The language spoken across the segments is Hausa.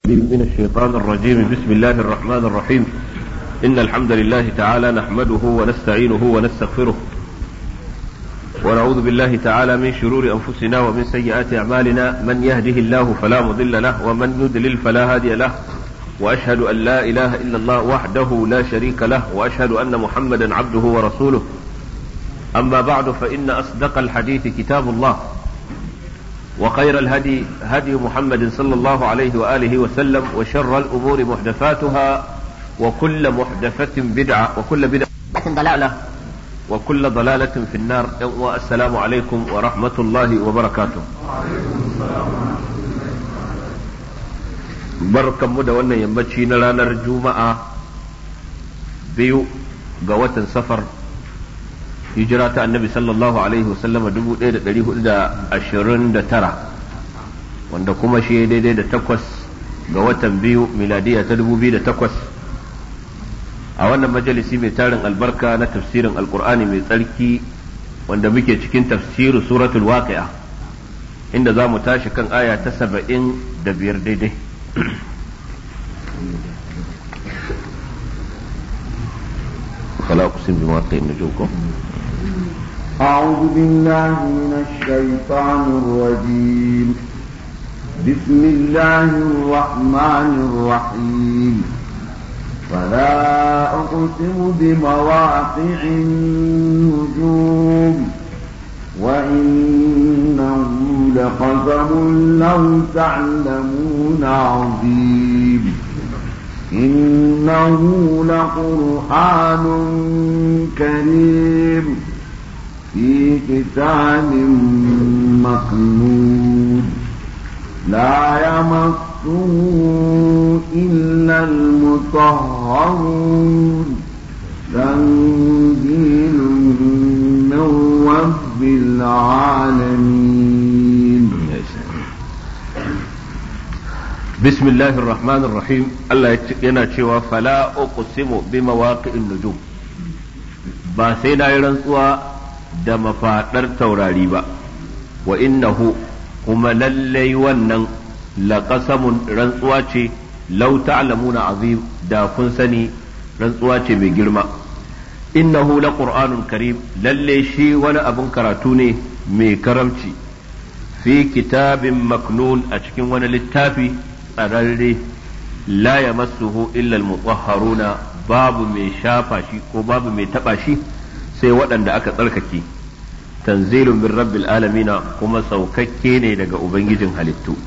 من الشيطان الرجيم بسم الله الرحمن الرحيم إن الحمد لله تعالى نحمده ونستعينه ونستغفره ونعوذ بالله تعالى من شرور أنفسنا ومن سيئات أعمالنا من يهده الله فلا مضل له ومن يضلل فلا هادي له وأشهد أن لا إله إلا الله وحده لا شريك له وأشهد أن محمدا عبده ورسوله أما بعد فإن أصدق الحديث كتاب الله وخير الهدي هدي محمد صلى الله عليه وآله وسلم وشر الأمور محدثاتها وكل محدثة بدعة وكل بدعة ضلالة وكل ضلالة في النار والسلام عليكم ورحمة الله وبركاته barkan mu da wannan yammaci na ranar juma'a biyu ga watan safar hijira ta annabi sallallahu alaihi wasallama 1429 wanda kuma shi daidai da takwas ga watan biyu miladiya ta 2008 a wannan majalisi mai tarin albarka na tafsirin alkur'ani mai tsarki wanda muke cikin tafsirin suratul waqi'a inda za mu tashi kan aya ta saba'in da biyar daidai فلا أقسم بمواقع النجوم أعوذ بالله من الشيطان الرجيم بسم الله الرحمن الرحيم فلا أقسم بمواقع النجوم وإنه لقسم لو تعلمون عظيم إنه لقرآن كريم في كتاب مكنون لا يمسه إلا المطهرون تنزيل من رب العالمين بسم الله الرحمن الرحيم الله yana cewa fala uqsimu bi mawaqi'in nujum ba sai na yi rantsuwa da mafaɗar taurari ba wa innahu kuma lallai wannan laƙasamun rantsuwa ce lau ta'lamuna azim da kun sani rantsuwa ce mai girma innahu la qur'anun karim lallai shi wani abin karatu ne mai karamci fi kitabin maknun a cikin wani littafi tsararre la yamassuhu illa al-mutahharuna babu mai shafa shi ko babu mai taba shi sai waɗanda aka tsarkake tanzilun min rabbil alamina kuma saukakke ne daga ubangijin halittu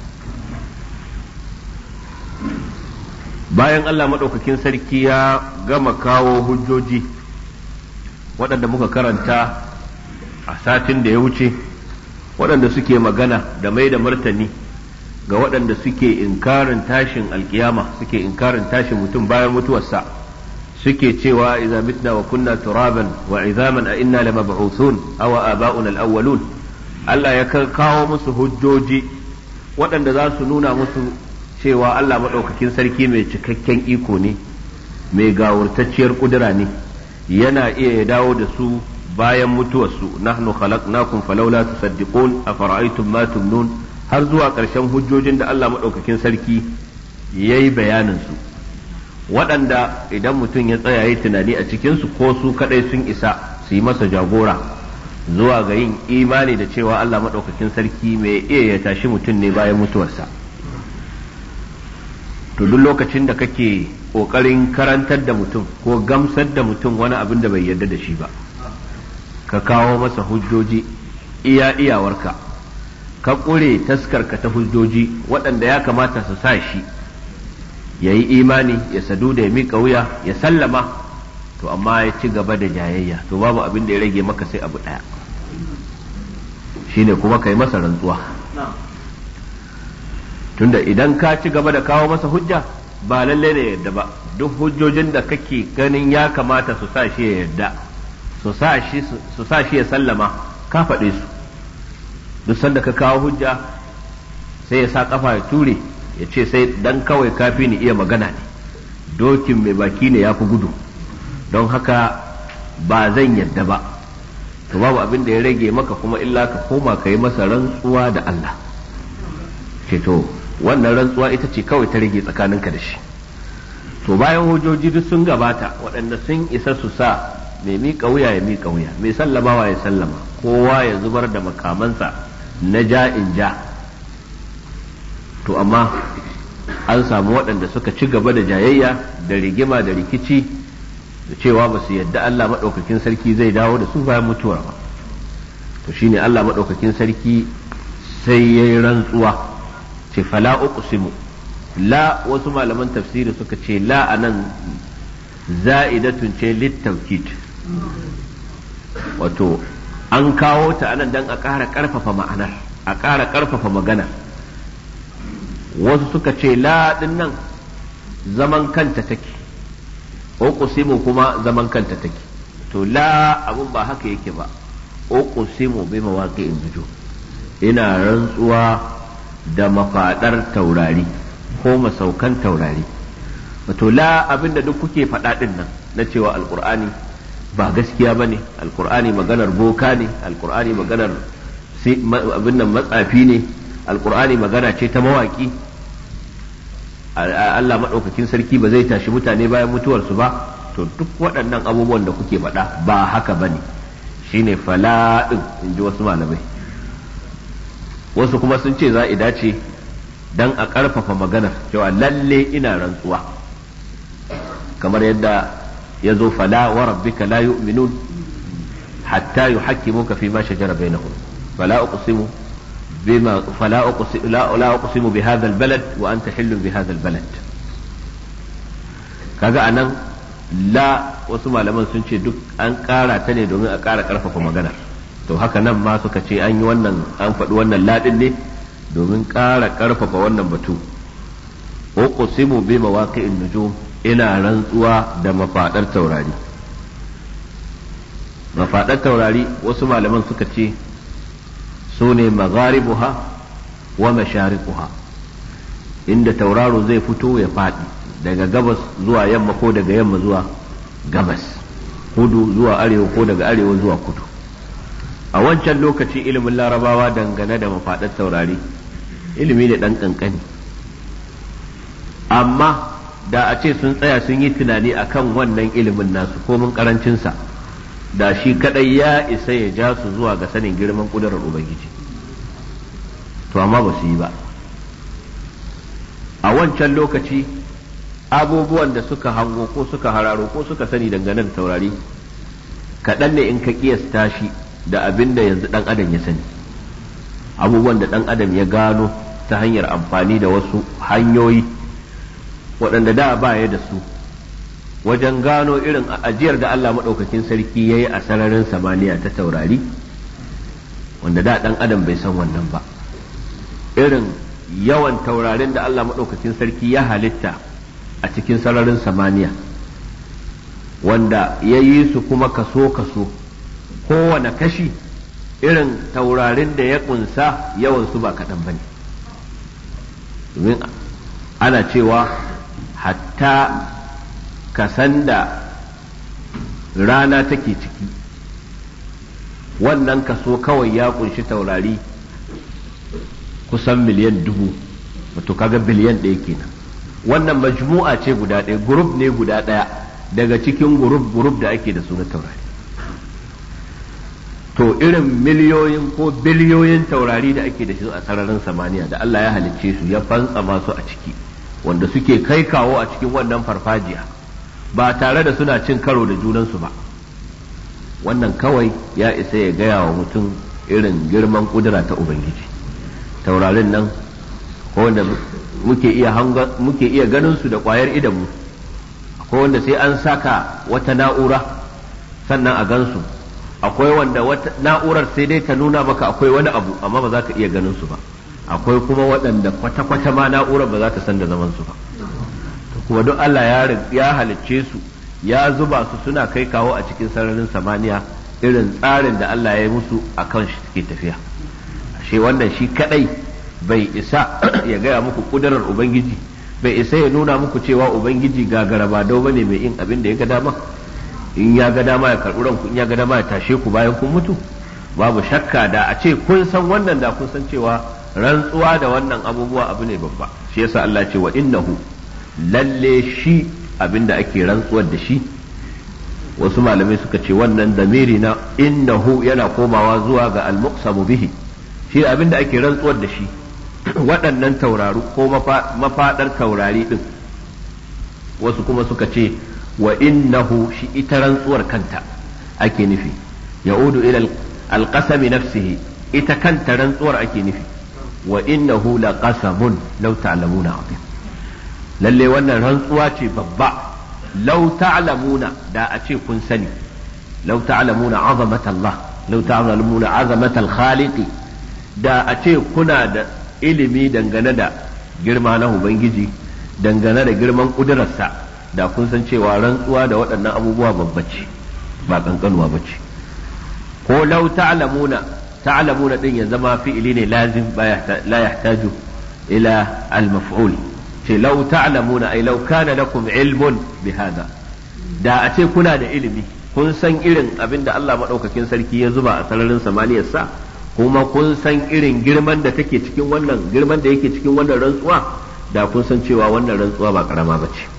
bayan Allah maɗaukakin sarki ya gama kawo hujjoji waɗanda muka karanta a satin da ya wuce waɗanda suke magana da mai da martani ga waɗanda suke inkarin tashin alkiyama suke inkarin tashin mutum bayan mutuwarsa suke cewa idza mitna wa kunna turaban wa izaman a inna lamab'uthun aw aba'una al-awwalun Allah ya kawo musu hujjoji waɗanda za su nuna musu cewa Allah maɗaukakin sarki mai cikakken iko ne mai gawurtacciyar kudura ne yana iya ya dawo da su bayan mutuwarsu nahnu khalaqnakum falawla tusaddiqun afara'aytum ma tumnun har zuwa ƙarshen hujjojin da Allah maɗaukakin sarki yayi bayanin su waɗanda idan mutum ya tsaya yi tunani a cikinsu ko su kaɗai sun isa su yi masa jagora zuwa ga yin imani da cewa Allah maɗaukakin sarki mai iya ya tashi mutum ne bayan mutuwarsa to duk lokacin da kake ƙoƙarin karantar da mutum ko gamsar da mutum wani abin da bai yarda da shi ba ka kawo masa hujjoji iya iyawarka ka ƙure taskarka ta hujjoji waɗanda ya kamata su sa shi ya yi imani ya sadu da ya miƙa wuya ya sallama to amma ya ci gaba da jayayya to babu abin da ya rage maka sai abu ɗaya shine kuma ka yi masa rantsuwa tunda idan ka ci gaba da kawo masa hujja ba lalle ne yadda ba duk hujjojin da kake ganin ya kamata su sa shi ya yadda su sa shi ya sallama ka faɗe su duk sanda ka kawo hujja sai ya sa kafa ya ture ya ce sai dan kawai kafi ni iya magana ne dokin mai baki ne ya fi gudu don haka ba zan yadda ba to babu abin da ya rage maka kuma illa ka koma ka yi masa rantsuwa da Allah ce to wannan rantsuwa ita ce kawai ta rage tsakaninka da shi to bayan hujjoji duk sun gabata waɗanda sun isa su sa mai miƙa wuya ya miƙa wuya mai sallamawa ya sallama kowa ya zubar da makamansa na ja in ja to amma an samu waɗanda suka ci gaba da jayayya da rigima da rikici da cewa ba su yadda Allah maɗaukakin sarki zai dawo da su bayan mutuwar ba to shine Allah maɗaukakin sarki sai ya yi rantsuwa ce fala uqsimu la wasu malaman tafsiri suka ce la anan za'idatun ce littaukid wato an kawo ta anan dan a ƙara ƙarfafa ma'anar a ƙara ƙarfafa magana wasu suka ce la din nan zaman kanta take uqsimu kuma zaman kanta take to la abun ba haka yake ba uqsimu bi mawaqi'in nujum ina rantsuwa da mafadar taurari ko masaukan taurari wato la abinda duk kuke faɗa din nan na cewa alqur'ani ba gaskiya bane alqur'ani maganar boka ne alqur'ani maganar abin nan matsafi ne alqur'ani magana ce ta mawaki Allah maɗaukakin sarki ba zai tashi mutane bayan mutuwarsu ba to duk waɗannan abubuwan da kuke faɗa ba haka ba ne shine fala'in in ji wasu malamai wasu kuma sun ce za a dace don a ƙarfafa maganar cewa lalle ina rantsuwa kamar yadda ya zo fala wa rabbika la yu'minun hatta yuhakkimuka fi ma shajara bainahum fala uqsimu بما فلا أقسم لا, لا أقسم بهذا البلد وأنت حل بهذا البلد kaga anan la wasu malaman sun ce duk an ƙara ta ne domin a ƙara ƙarfafa maganar to haka nan ma suka ce an yi wannan an faɗi wannan laɗin ne domin ƙara ƙarfafa wannan batu uqsimu bi mawaqi'in nujum ina rantsuwa da mafaɗar taurari mafaɗar taurari wasu malaman suka ce su ne magharibuha wa mashariquha inda tauraro zai fito ya faɗi daga gabas zuwa yamma ko daga yamma zuwa gabas kudu zuwa arewa ko daga arewa zuwa kudu a wancan lokaci ilimin larabawa dangane da mafaɗar taurari ilimi ne ɗan ƙanƙani amma da a ce sun tsaya sun yi tunani akan wannan ilimin nasu komin ƙarancinsa da shi kadai ya isa ya ja su zuwa ga sanin girman kudurar ubangiji to amma ba su yi ba a wancan lokaci abubuwan da suka hango ko suka hararo ko suka sani dangane da taurari kaɗan ne in ka kiyasta shi da abin da yanzu ɗan adam ya sani abubuwan da ɗan adam ya gano ta hanyar amfani da wasu hanyoyi waɗanda da ba ya da su wajen gano irin ajiyar da Allah maɗaukakin sarki ya yi a sararin samaniya ta taurari wanda da ɗan adam bai san wannan ba irin yawan taurarin da Allah maɗaukakin sarki ya halitta a cikin sararin samaniya wanda ya yi su kuma kaso-kaso kowane kashi irin taurarin da ya ƙunsa yawansu ba kaɗan ba ne domin ana cewa hatta kasan da rana take ciki wannan kaso kawai ya kunshi taurari kusan miliyan dubu wato kaga biliyan ɗaya kenan wannan majmu'a ce guda ɗaya gurub ne guda ɗaya daga cikin gurub gurub da ake da su na taurari to irin miliyoyin ko biliyoyin taurari da ake da shi a sararin samaniya da Allah ya halicce su ya fantsama su a ciki wanda suke kai kawo a cikin wannan farfajiya ba tare da suna cin karo da junansu ba wannan kawai ya isa ya gaya wa mutum irin girman kudura ta ubangiji taurarin nan ko wanda muke iya muke iya ganin su da kwayar idanmu akwai wanda sai an saka wata na'ura sannan a gansu akwai wanda wata na'urar sai dai ta nuna maka akwai wani abu amma ba za ka iya ganin su ba akwai kuma waɗanda kwata-kwata ma na'urar ba za ta san da zaman su ba kuma duk Allah ya halicce su ya zuba su suna kai kawo a cikin sararin samaniya irin tsarin da Allah ya yi musu a kan shi suke tafiya ashe wannan shi kadai bai isa ya gaya muku kudurar ubangiji bai isa ya nuna muku cewa ubangiji gagara ba dau bane mai yin abin da ya ga dama in ya ga dama ya karɓi ranku in ya ga dama ya tashe ku bayan kun mutu babu shakka da a ce kun san wannan da kun san cewa rantsuwa da wannan abubuwa abu ne babba shi yasa Allah ce wa innahu lalle shi abinda ake rantsuwar da shi wasu malamai suka ce wannan damiri na innahu yana komawa zuwa ga al-muqsamu bihi shi abinda ake rantsuwar da shi waɗannan tauraru ko mafaɗar taurari ɗin wasu kuma suka ce wa innahu shi ita rantsuwar kanta ake nufi ya'udu ila alqasami nafsihi ita kanta rantsuwar ake nufi wa innahu laqasamun law ta'lamuna azim lalle wannan rantsuwa ce babba law ta'lamuna da a ce kun sani law ta'lamuna azamata Allah law ta'lamuna azamata al-khaliqi da a ce kuna da ilimi dangane da girma na Ubangiji dangane da girman ƙudurarsa da kun san cewa rantsuwa da waɗannan abubuwa babba ce ba ƙanƙanuwa ba ce ko lau ta'lamuna ta'lamuna din ya zama fi'ili ne lazim la yahtaju ila al-maf'ul ce lau ta'lamuna ai lau kana lakum ilmun bi hada da a ce kuna da ilimi kun san irin abin da Allah madaukakin sarki ya zuba a sararin samaniyarsa kuma kun san irin girman da take cikin wannan girman da yake cikin wannan rantsuwa da kun san cewa wannan rantsuwa ba karama ba ce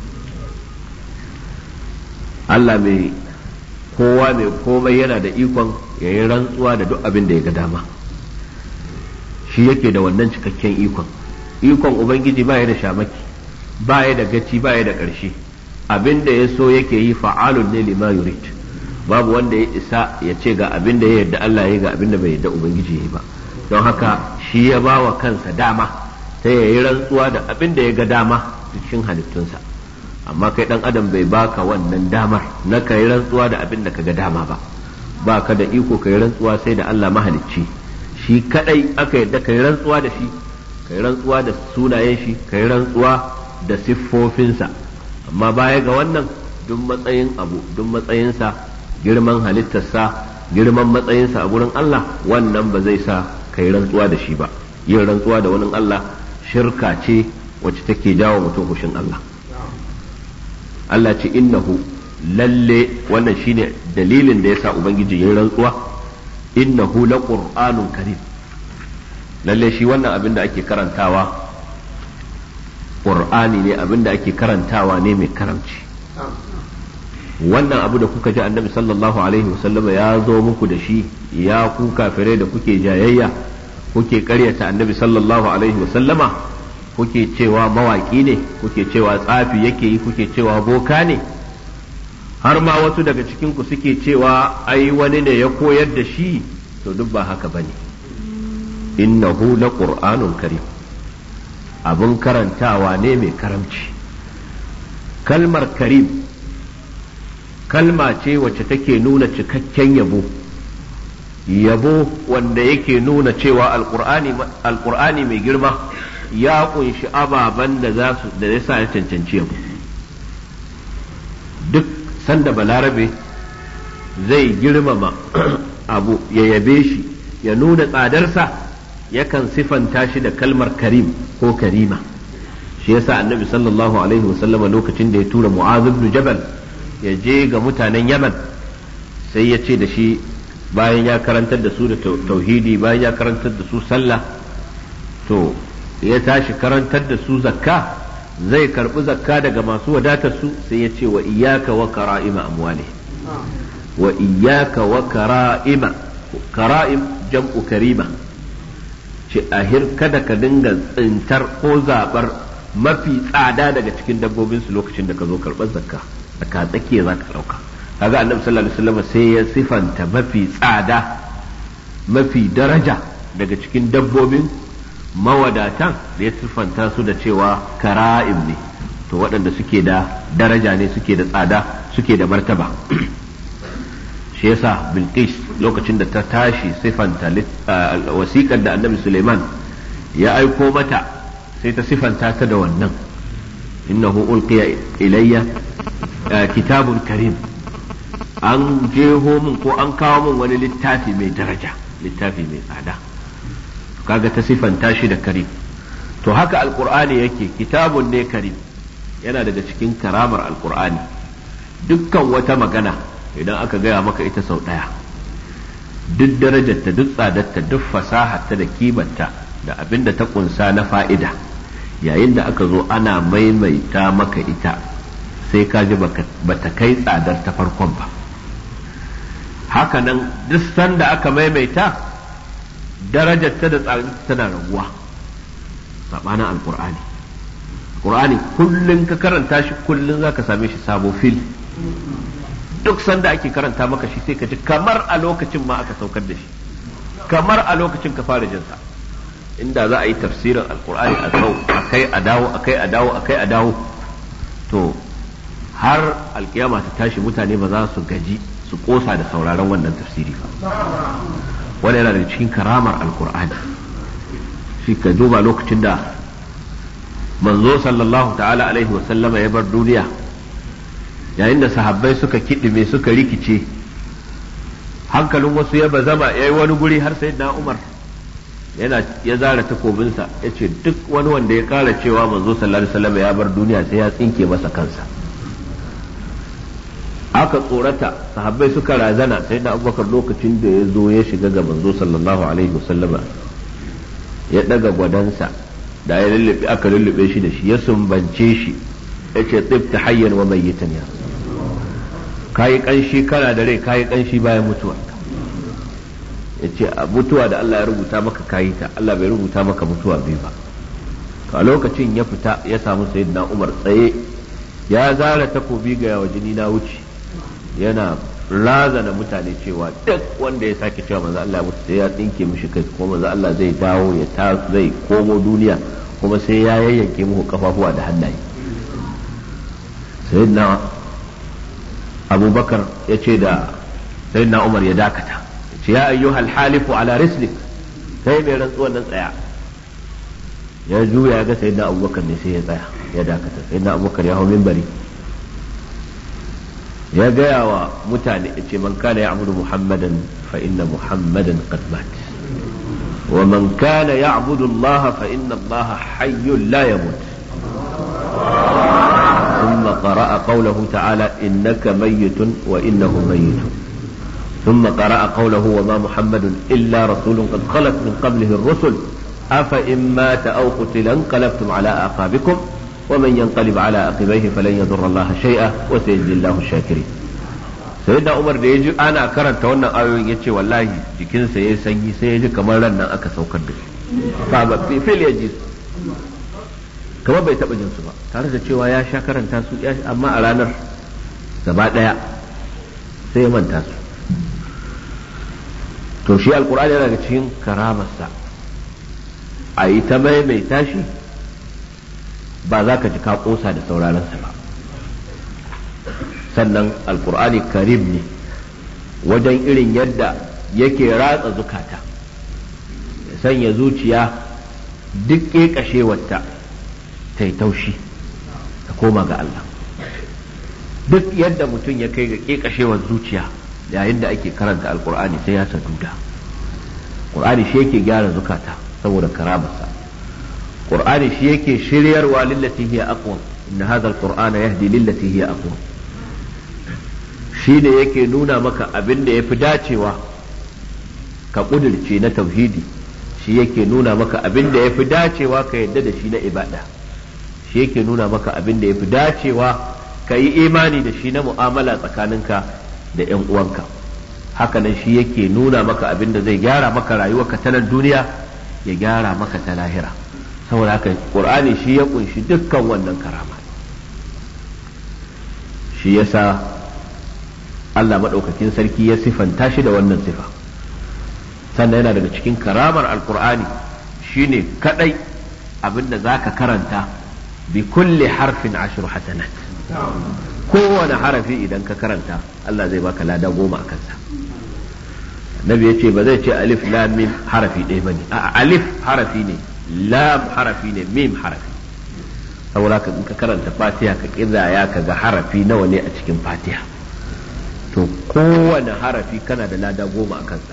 Allah mai kowa mai komai yana da ikon ya yi rantsuwa da duk abin da ya ga dama shi yake da wannan cikakken ikon ikon ubangiji ba ya da shamaki ba ya da gaci ba ya da ƙarshe abin da ya so yake yi fa'alun ne lima yurid babu wanda ya isa ya ce ga abin da ya yarda Allah ya ga abin da bai yarda ubangiji ya yi ba don haka shi ya ba wa kansa dama ta ya yi rantsuwa da abin da ya ga dama cikin halittunsa amma kai dan adam bai baka wannan damar na ka yi rantsuwa da abin da ka ga dama ba ba ka da iko ka yi rantsuwa sai da Allah mahalicci shi kadai aka yarda ka yi rantsuwa da shi ka yi rantsuwa da sunayen shi ka yi rantsuwa da siffofinsa amma baya ga wannan duk matsayin abu duk matsayinsa girman halittarsa girman matsayinsa a gurin Allah wannan ba zai sa ka yi rantsuwa da shi ba yin rantsuwa da wani Allah shirka ce wacce take jawo mutum hushin Allah Allah ce innahu lalle wannan shine dalilin da yasa ubangiji yin rantsuwa innahu laqur'anun karim lalle shi wannan abin da ake karantawa qur'ani ne abin da ake karantawa ne mai karamci wannan abu da kuka ji annabi sallallahu alaihi wasallam ya zo muku da shi ya ku kafirai da kuke jayayya kuke karyata annabi sallallahu alaihi wasallama kuke cewa mawaki ne kuke cewa tsafi yake yi kuke cewa boka ne har ma wasu daga cikin ku suke cewa ai wani ne ya koyar da shi to duk ba haka bane innahu laqur'anun karim abun karantawa ne mai karamci kalmar karim kalma ce wacce take nuna cikakken yabo yabo wanda yake nuna cewa alkur'ani mai girma ya kunshi ababen da za su da ya sa ya cancanci yabo duk sanda balarabe zai girmama abu ya yabe shi ya nuna tsadarsa yakan sifanta shi da kalmar karim ko karima shi yasa annabi sallallahu alaihi wasallama lokacin da ya tura mu'adh ibn jabal ya je ga mutanen yaman sai ya ce da shi bayan ya karantar da su da tauhidi bayan ya karantar da su sallah to ya tashi karantar da su zakka zai karbi zakka daga masu wadatar su sai ya ce wa iyaka wa kara'ima amwali wa iyaka wa kara'ima kara'im jam'u karima ce ahir kada ka dinga tsintar ko zabar mafi tsada daga cikin dabbobin su lokacin da ka zo karɓar zakka tsaka tsakiya za ka ɗauka kaga annabi sallallahu alaihi wasallam sai ya sifanta mafi tsada mafi daraja daga cikin dabbobin mawadatan da ya sifanta su da cewa kara'im ne to waɗanda suke da daraja ne suke da tsada suke da martaba shi yasa bilqis lokacin da ta tashi sifanta wasiƙar da annabi suleiman ya aiko mata sai ta sifanta ta da wannan innahu ulqiya ilayya kitabun karim an jeho min ko an kawo min wani littafi mai daraja littafi mai tsada kaga ta sifanta shi da karim to haka alkur'ani yake kitabun ne karim yana daga cikin karamar alkur'ani dukkan wata magana idan aka gaya maka ita sau ɗaya duk darajarta duk tsadarta duk fasaharta da kimanta da abin da ta kunsa na fa'ida yayin da aka zo ana maimaita maka ita sai ka ji bata kai tsadar ta farkon ba hakanan duk sanda aka maimaita darajar ta da tsadar tana raguwa sabanin alkur'ani Qur'ani kullum ka karanta shi kullum za ka same shi sabo fil duk sanda ake karanta maka shi sai ka ji kamar a lokacin ma aka saukar da shi kamar a lokacin ka fara jinsa inda za a yi tafsirin alkur'ani a sau akai a dawo akai a dawo akai a dawo to har alkiyama ta tashi mutane ba za su gaji su kosa da sauraron wannan tafsiri ba wani yana da cikin karamar alkur'ani shi ka duba lokacin da manzo sallallahu ta'ala alaihi wa sallama ya bar duniya yayin da sahabbai suka kiɗime suka rikice hankalin wasu ya bazama ya yi wani guri har sai na umar yana ya zara takobinsa ya ce duk wani wanda ya kara cewa manzo sallallahu alaihi wasallam ya bar duniya sai ya tsinke masa kansa aka tsorata sahabbai suka razana sai da abubakar lokacin da ya zo ya shiga ga manzo sallallahu alaihi wasallama ya daga gwadansa da ya lullube aka lullube shi da shi ya sumbance shi ya ce tsibta hayyan wa mayyitan ya kayi kanshi kana da rai kayi kanshi bayan mutuwa ya ce a mutuwa da Allah ya rubuta maka kayi ta Allah bai rubuta maka mutuwa biyu ba a lokacin ya fita ya samu sayyidina Umar tsaye ya zara takobi ga yawa jini na wuce yana razana mutane cewa duk wanda ya sake cewa manzo Allah mutu sai ya tsinke mishi kai kuma manzo Allah zai dawo ya ta zai komo duniya kuma sai ya yayyanke muku kafafuwa da hannaye sayyidina abubakar ya ce da sayyidina umar ya dakata ya ce ya ayyuhal halifu ala rislik sai mai rantsuwan nan tsaya ya juya ya ga sayyidina abubakar ne sai ya tsaya ya dakata sayyidina abubakar ya hau minbari ya gaya wa mutane ya ce man kana ya'budu muhammadan fa inna muhammadan qad mat wa man kana ya'budu allah fa inna allah hayyun la yamut ثم قرأ قوله تعالى إنك ميت وإنه ميت ثم قرأ قوله وما محمد إلا رسول قد خلت من قبله الرسل أفإن مات أو قتل انقلبتم على أعقابكم ومن ينقلب على عقبيه فلن يضر الله شيئا وسيجزي الله الشاكرين sayyidina Umar da ya ji ana karanta wannan ayoyin ya ce wallahi jikinsa ya sanyi sai ya ji kamar ran nan aka saukar da shi ba fil ya ji kamar bai taɓa jin su ba tare da cewa ya sha karanta su amma a ranar gaba ɗaya sai ya manta su to shi alkur'ani yana da cikin karamarsa a yi ta maimaita shi ba za ka ji ka ƙosa da sauraronsa ba sannan alkur'ani karim ne wajen irin yadda yake ratsa zukata ya sanya zuciya duk ƙeƙashewarta ta yi taushi ta koma ga Allah duk yadda mutum ya kai ga ƙeƙashewar zuciya yayin da ake karanta alkur'ani sai ya saduda ƙur'ani shi yake gyara zukata saboda karamarsa ƙur'ani shi yake shiryarwa lillati hiya aqwam inna hadha alqur'ana yahdi lillati hiya aqwam shi ne yake nuna maka abin da yafi dacewa ka kudirce na tauhidi shi yake nuna maka abin da yafi dacewa ka yadda da shi na ibada shi yake nuna maka abin da ya fi dacewa ka yi imani da shi na mu'amala tsakaninka da 'yan uwanka hakanan shi yake nuna maka abin da zai gyara maka rayuwarka ta nan duniya ya gyara maka ta lahira saboda haka qur'ani shi ya kunshi dukkan wannan karama shi yasa Allah maɗaukakin sarki ya sifanta shi da wannan sifa sannan yana daga cikin karamar alqur'ani shine kadai abin da zaka karanta بكل حرف عشر حسنات kowane harafi idan ka karanta Allah zai baka lada goma a kansa nabi ya ce ba zai ce alif lam mim harafi ɗaya bane a alif harafi ne lam harafi ne mim harafi saboda ka in ka karanta fatiha ka kidaya ka ga harafi nawa ne a cikin fatiha to kowane harafi kana da lada goma a kansa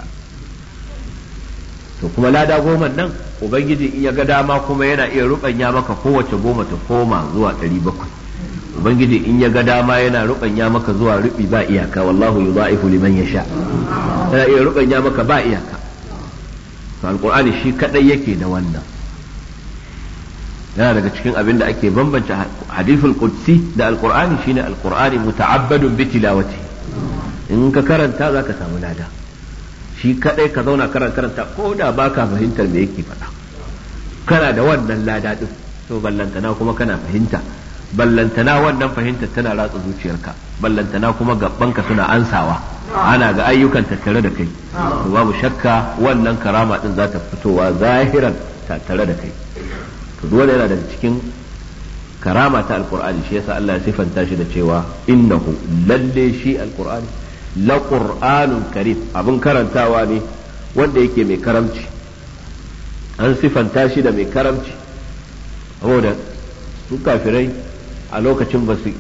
to kuma lada goma nan ubangiji in ya ga dama kuma yana iya rubanya maka kowace goma ta koma zuwa ɗari bakwai ubangiji in ya ga dama yana rubanya maka zuwa rubi ba iyaka wallahu yudha'ifu liman yasha yana iya rubanya maka ba iyaka to alqur'ani shi kadai yake da wannan yana daga cikin abin da ake bambance hadithul qudsi da alqur'ani shine alqur'ani muta'abbadun bi tilawati in ka karanta zaka samu lada shi kadai ka zauna karanta ko da baka fahimtar me yake faɗa kana da wannan lada din to ballantana kuma kana fahimta ballantana wannan fahimtar tana ratsa zuciyarka ballantana kuma gabbanka suna ansawa ana ga ayyukan tattare da kai to babu shakka wannan karama din za ta fitowa zahiran tattare da kai to dole yana daga cikin karama ta alqur'ani shi yasa Allah ya sifanta shi da cewa innahu lalle shi alqur'ani la qur'anun karim abin karantawa ne wanda yake mai karamci an sifanta shi da mai karamci saboda su kafirai a lokacin ba su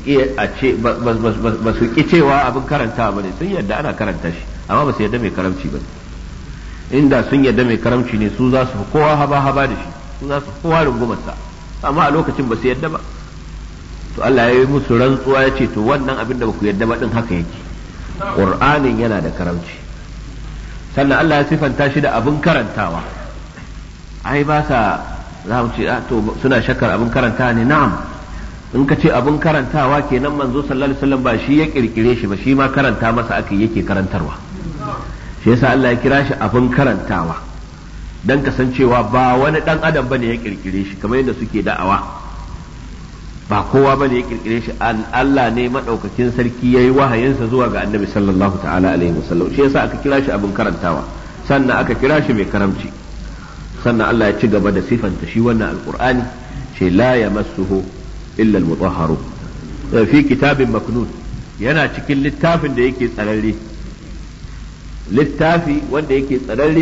ƙi cewa abin karanta ba ne sun yadda ana karanta shi amma ba su yadda mai karamci ba inda sun yadda mai karamci ne su za su kowa haba haba da shi su za su kowa rungumarsa amma a lokacin ba su yadda ba to Allah ya yi musu rantsuwa ya ce to wannan abin da ba ku yadda ba din haka yake Qur'anin yana da karamci sannan Allah ya sifanta shi da abin karantawa ai ba sa za mu ce to suna shakkar abin karanta ne na'am in ka ce abin karantawa kenan manzo sallallahu alaihi wasallam ba shi ya kirkire shi ba shi ma karanta masa aka yake karantarwa shi yasa Allah ya kira shi abin karantawa dan kasancewa ba wani dan adam bane ya kirkire shi kamar yadda suke da'awa ba kowa bane ya kirkire shi Allah ne madaukakin sarki yayi wahayinsa zuwa ga Annabi sallallahu ta'ala alaihi wasallam shi yasa aka kira shi abin karantawa sannan aka kira shi mai karamci sannan Allah ya ci gaba da sifanta shi wannan alqur'ani ce la yamassuhu illa al-mutahharu fi kitabin maknun yana cikin littafin da yake tsararre littafi wanda yake tsararre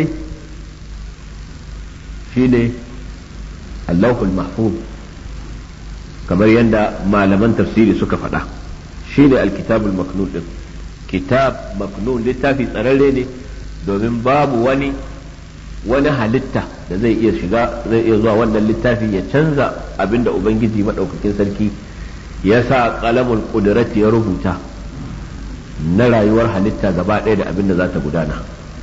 shine Allahul Mahfuz kamar yadda malaman tafsiri suka faɗa shine alkitabul maknun din kitab maknun littafi tsararre ne domin babu wani wani halitta da zai iya shiga zai iya zuwa wannan littafi ya canza abinda ubangiji maɗaukakin sarki ya sa kalamul ƙudurati ya rubuta na rayuwar halitta gaba ɗaya da abinda za ta gudana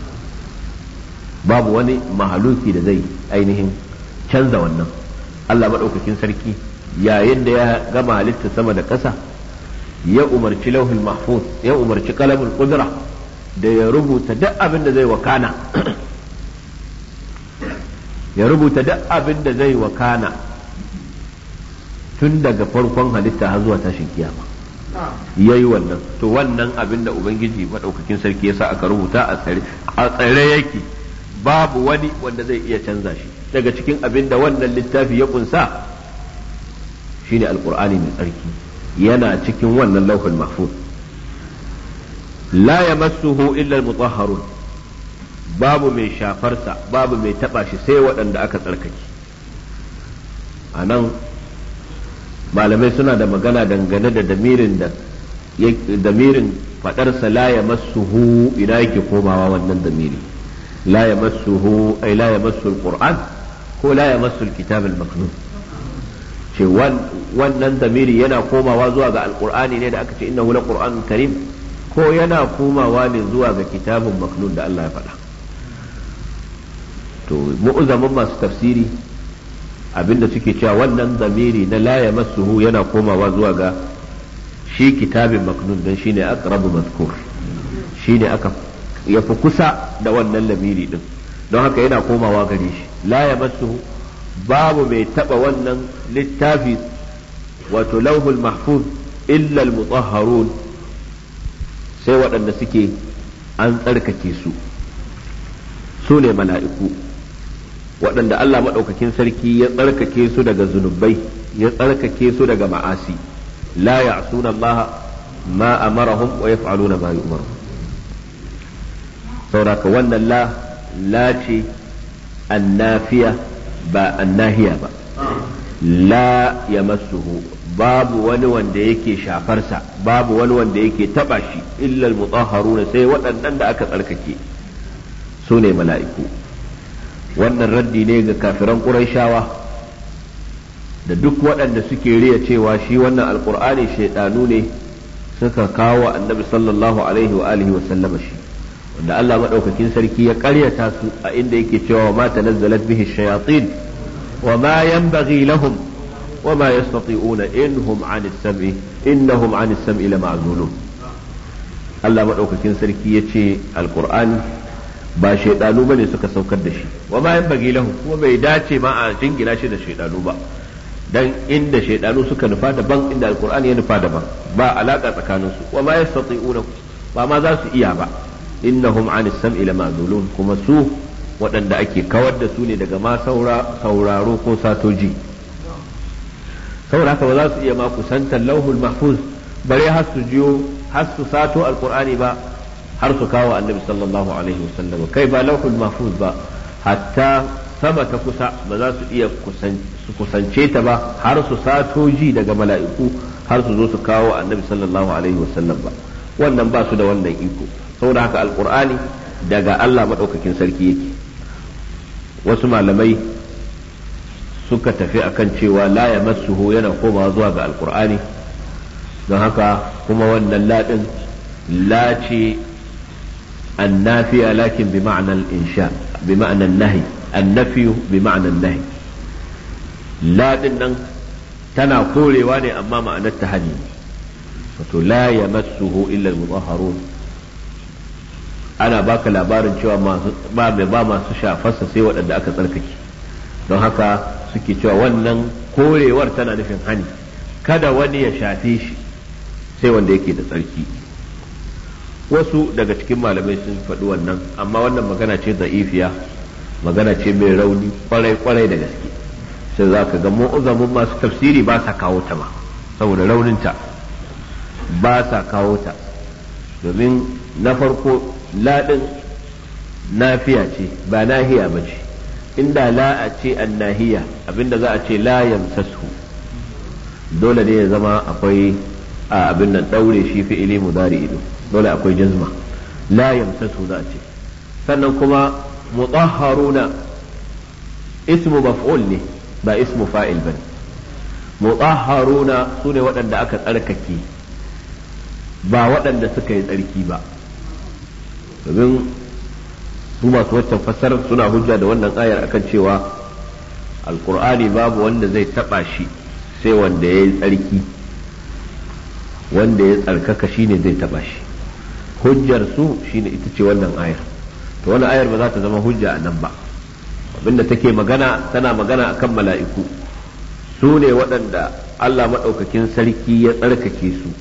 babu wani mahaluki da zai ainihin canza wannan allah maɗaukakin sarki yayin da ya gama halitta sama da ƙasa ya umarci lauhul mahfuz ya umarci kalamul ƙudura da ya rubuta duk abin da zai wakana ya rubuta duk abin da zai wakana tun daga farkon halitta har zuwa tashin kiyama ya yi wannan to wannan abin da ubangiji maɗaukakin sarki ya sa aka rubuta a tsare yake babu wani wanda zai iya canza shi daga cikin abin da wannan littafi ya kunsa shine alkur'ani mai tsarki yana cikin wannan lauhul mahfuz la yamassuhu illa al-mutahharun babu mai shafarsa babu mai taba shi sai waɗanda aka tsarkake a nan malamai suna da magana dangane da damirin da damirin faɗarsa la ya massuhu ina yake komawa wannan damiri la ya massuhu ai la ya massu alquran ko la ya massu alkitab almaknun ce wannan damiri yana komawa zuwa ga alqur'ani ne da aka ce innahu laqur'anun karim ko yana komawa ne zuwa ga kitabun maknun da Allah ya faɗa to mu'zamin masu tafsiri abinda suke cewa wannan zamiri na la yamassuhu yana komawa zuwa ga shi kitabin maknun dan shine aqrabu mazkur shine aka yafi kusa da wannan lamiri din don haka yana komawa gare shi la yamassuhu babu mai taba wannan littafi wato lauhul mahfuz illa al-mutahharun sai waɗanda suke an tsarkake su su ne mala'iku waɗanda Allah maɗaukakin sarki ya tsarkake su daga zunubai ya tsarkake su daga ma'asi la ya'suna Allah ma amarahum wa yaf'aluna ma yu'maru sauraka wannan la la ce annafiya ba annahiya ba la yamassuhu babu wani wanda yake shafarsa babu wani wanda yake taba shi illa al-mutahharuna sai waɗannan da aka tsarkake su ne mala'iku wannan raddi ne ga kafiran ƙuraishawa da duk waɗanda suke riya cewa shi wannan alƙur'ani shaidanu ne suka kawo annabi sallallahu alaihi wa alihi wa sallama shi wanda Allah madaukakin sarki ya karyata su a inda yake cewa ma tanazzalat bihi shayatin wa ma yanbaghi lahum wa ma yastati'una innahum 'an as-sam'i innahum 'an as-sam'i lama'zulun Allah madaukakin sarki yace alqur'ani ba shaidanu bane suka saukar da shi wa ma yanbaghi lahum kuma bai dace ma a jingina shi da shaidanu ba dan inda shaidanu suka nufa daban inda alqur'ani ya nufa daban ba alaka tsakaninsu wa ma yastati'una ba ma za su iya ba innahum an sam'i lama'zulun kuma su waɗanda ake kawar da su ne daga ma sauraro ko satoji saboda haka ba za su iya ma kusantar lauhul mahfuz bare har su jiyo har su sato alqur'ani ba har su kawo annabi sallallahu alaihi wasallam kai ba lauhul mahfuz ba hatta sama ta kusa ba za su iya su kusance ta ba har su sato ji daga mala'iku har su zo su kawo annabi sallallahu alaihi wasallam ba wannan ba su da wannan iko saboda haka alkur'ani daga Allah maɗaukakin sarki yake wasu malamai suka tafi akan cewa la ya massuhu yana komawa zuwa ga alkur'ani don haka kuma wannan ladin la ce annafiya lakin bi ma'anar insha bi ma'anar nahi annafiyu bi ma'anar nahi ladin nan tana korewa ne amma ma'anar ta hani wato la ya massuhu illa al-mutahharun ana baka labarin cewa ba mai ba masu shafarsa sai waɗanda aka tsarkake don haka suke cewa wannan korewar tana nufin hani kada wani ya shafe shi sai wanda yake da tsarki wasu daga cikin malamai sun faɗi wannan amma wannan magana ce za'ifiya magana ce mai rauni kwarai kwarai da gaske sai za ka ga mu'uzamin masu tafsiri ba sa kawo ta ma saboda rauninta ba sa kawo ta domin na farko laɗin nafiya ce ba nahiya ba ce inda la a ce an nahiya abinda za a ce la yamsasu dole ne ya zama akwai a abin nan ɗaure shi fi'ili mudari ido dole akwai jazma la yamsasu za a ce sannan kuma mutahharuna ismu maf'ul ne ba ismu fa'il bane mutahharuna su ne waɗanda aka tsarkake ba waɗanda suka yi tsarki ba domin su masu waccan fassarar suna hujja da wannan ayar akan cewa alkur'ani babu wanda zai taba shi sai wanda ya yi tsarki wanda ya tsarkaka shine zai taba shi hujjar su shine ita ce wannan ayar to wannan ayar ba za ta zama hujja a nan ba abinda take magana tana magana akan mala'iku su ne waɗanda Allah maɗaukakin sarki ya tsarkake su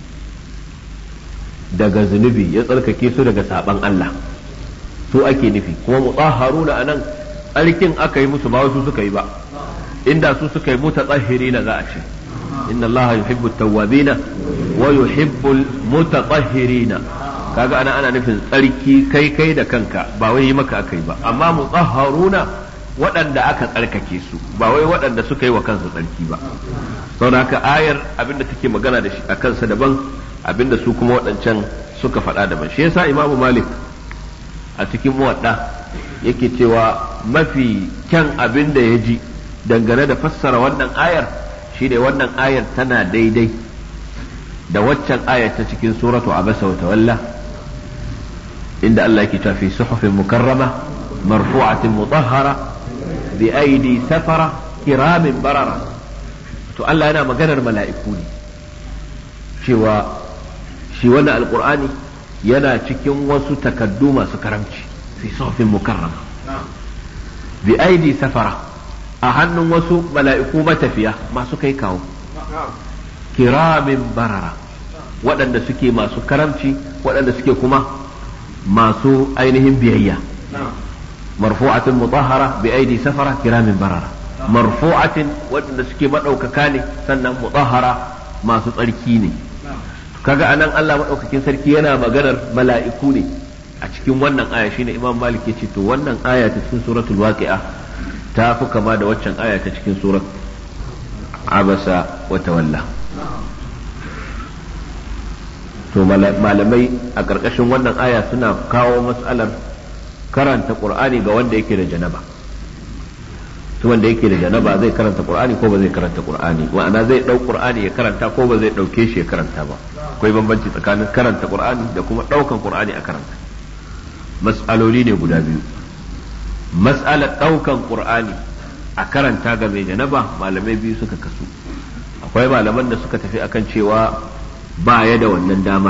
daga zunubi ya tsarkake su daga saban Allah su ake nufi kuma mutahharuna anan tsarkin aka yi musu ba wasu suka yi ba inda su suka yi mutatahhirina za a ce inna Allah yuhibbu tawwabina wa yuhibbu mutatahhirina kaga ana ana nufin tsarki kai kai da kanka ba wai yi maka aka yi ba amma mutahharuna waɗanda aka tsarkake su ba wai waɗanda suka yi wa kansu tsarki ba saboda haka ayar abinda take magana da shi a kansa daban abinda su kuma waɗancan suka faɗa daban shi yasa imamu malik a cikin muwadda yake cewa mafi kyan abin da ya ji dangane da fassara wannan ayar shine wannan ayar tana daidai da waccan ayar ta cikin suratu abasa wa tawalla inda Allah yake cewa fi suhufin mukarrama marfu'atin mutahhara bi aidi safara kiramin barara to Allah yana maganar mala'iku ne cewa shi wannan alkur'ani yana cikin wasu takaddu masu karamci fi sofin mukarrama bi aidi safara a hannun wasu mala'iku matafiya masu kai kawo kiramin barara waɗanda suke masu karamci waɗanda suke kuma masu ainihin biyayya marfu'atin mutahhara bi aidi safara kiramin barara marfu'atin waɗanda suke maɗaukaka ne sannan mutahhara masu tsarki ne kaga anan Allah maɗaukakin sarki yana maganar mala'iku ne a cikin wannan aya shine Imam Malik ya ce to wannan aya ta cikin suratul waqi'a ta fi kama da waccan aya ta cikin surat abasa wa tawalla to malamai a ƙarƙashin wannan aya suna kawo matsalar karanta qur'ani ga wanda yake da janaba to wanda yake da janaba zai karanta qur'ani ko ba zai karanta qur'ani ma'ana zai dau qur'ani ya karanta ko ba zai dauke shi ya karanta ba akwai bambanci tsakanin karanta qur'ani da kuma daukan qur'ani a karanta mas'aloli ne guda biyu mas'alar ɗaukan ƙur'ani a karanta ga mai janaba malamai biyu suka kasu akwai malaman da suka tafi akan cewa ba ya da wannan damar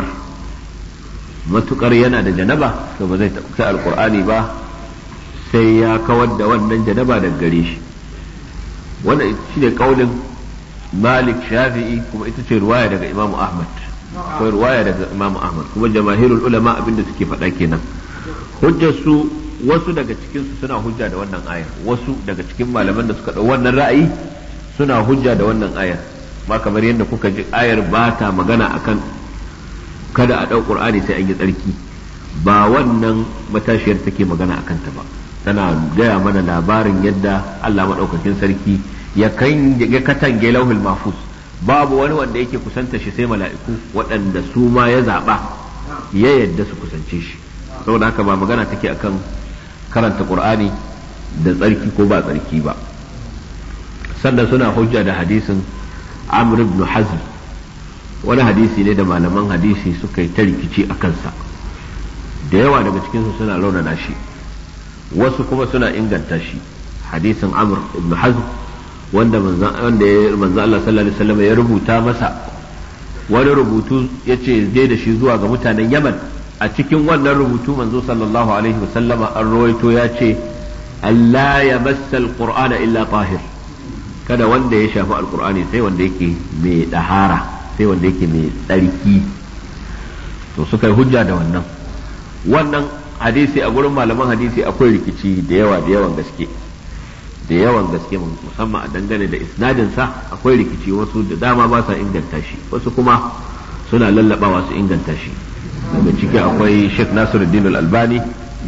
matukar yana da janaba to ba zai ɗauki alƙur'ani ba sai ya kawar da wannan janaba daga gare shi wannan shi ne kaulin malik shafi'i kuma ita ce ruwaya daga imamu ahmad akwai ruwaya daga imamu ahmad kuma jamahirul ulama abinda suke faɗa kenan hujjar su wasu daga cikin su suna hujja da wannan ayar wasu daga cikin malaman da suka ɗau wannan ra'ayi suna hujja da wannan ayar ma kamar yadda kuka ji ayar ba ta magana akan kada a ɗau qur'ani sai an yi tsarki ba wannan matashiyar take magana akan ta ba tana gaya mana labarin yadda Allah maɗaukakin sarki ya katange lauhul mafus babu wani wanda yake kusanta shi sai mala'iku waɗanda su ma ya zaɓa ya yadda su kusance shi saboda haka ba magana take akan karanta qur'ani da tsarki ko ba tsarki ba sannan suna hujja da hadisin amr ibn hazm wani hadisi ne da malaman hadisi suka yi ta rikici a kansa da yawa daga cikinsu suna raunana shi wasu kuma suna inganta shi hadisin amr ibn hazm wanda manzon Allah sallallahu alaihi wasallam ya rubuta masa wani rubutu yace zai da shi zuwa ga mutanen Yaman a cikin wannan rubutu manzo sallallahu alaihi wasallam an rawaito ya ce Allah ya massa alqur'ana illa tahir kada wanda ya shafi alqur'ani sai wanda yake mai dahara sai wanda yake mai tsarki to suka yi hujja da wannan wannan hadisi a gurin malaman hadisi akwai rikici da yawa da yawan gaske da yawan gaske musamman a dangane da isnadin sa akwai rikici wasu da dama ba sa inganta shi wasu kuma suna lallabawa su inganta shi daga ciki akwai Sheikh Nasiruddin Al-Albani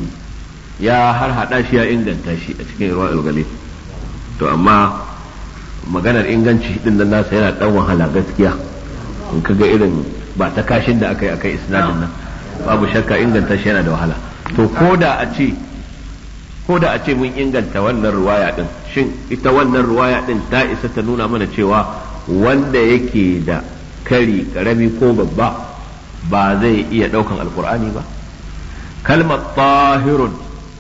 ya har hada shi ya inganta shi a cikin Irwa al to amma maganar inganci din nan nasa yana dan wahala gaskiya in kaga irin ba ta kashin da aka yi akai isnadin nan babu shakka inganta shi yana da wahala to ko da a ce ko da a ce mun inganta wannan ruwaya din shin ita wannan ruwaya din ta isa ta nuna mana cewa wanda yake da kari karami ko babba ba zai iya daukan alkur'ani ba kalmar tahirun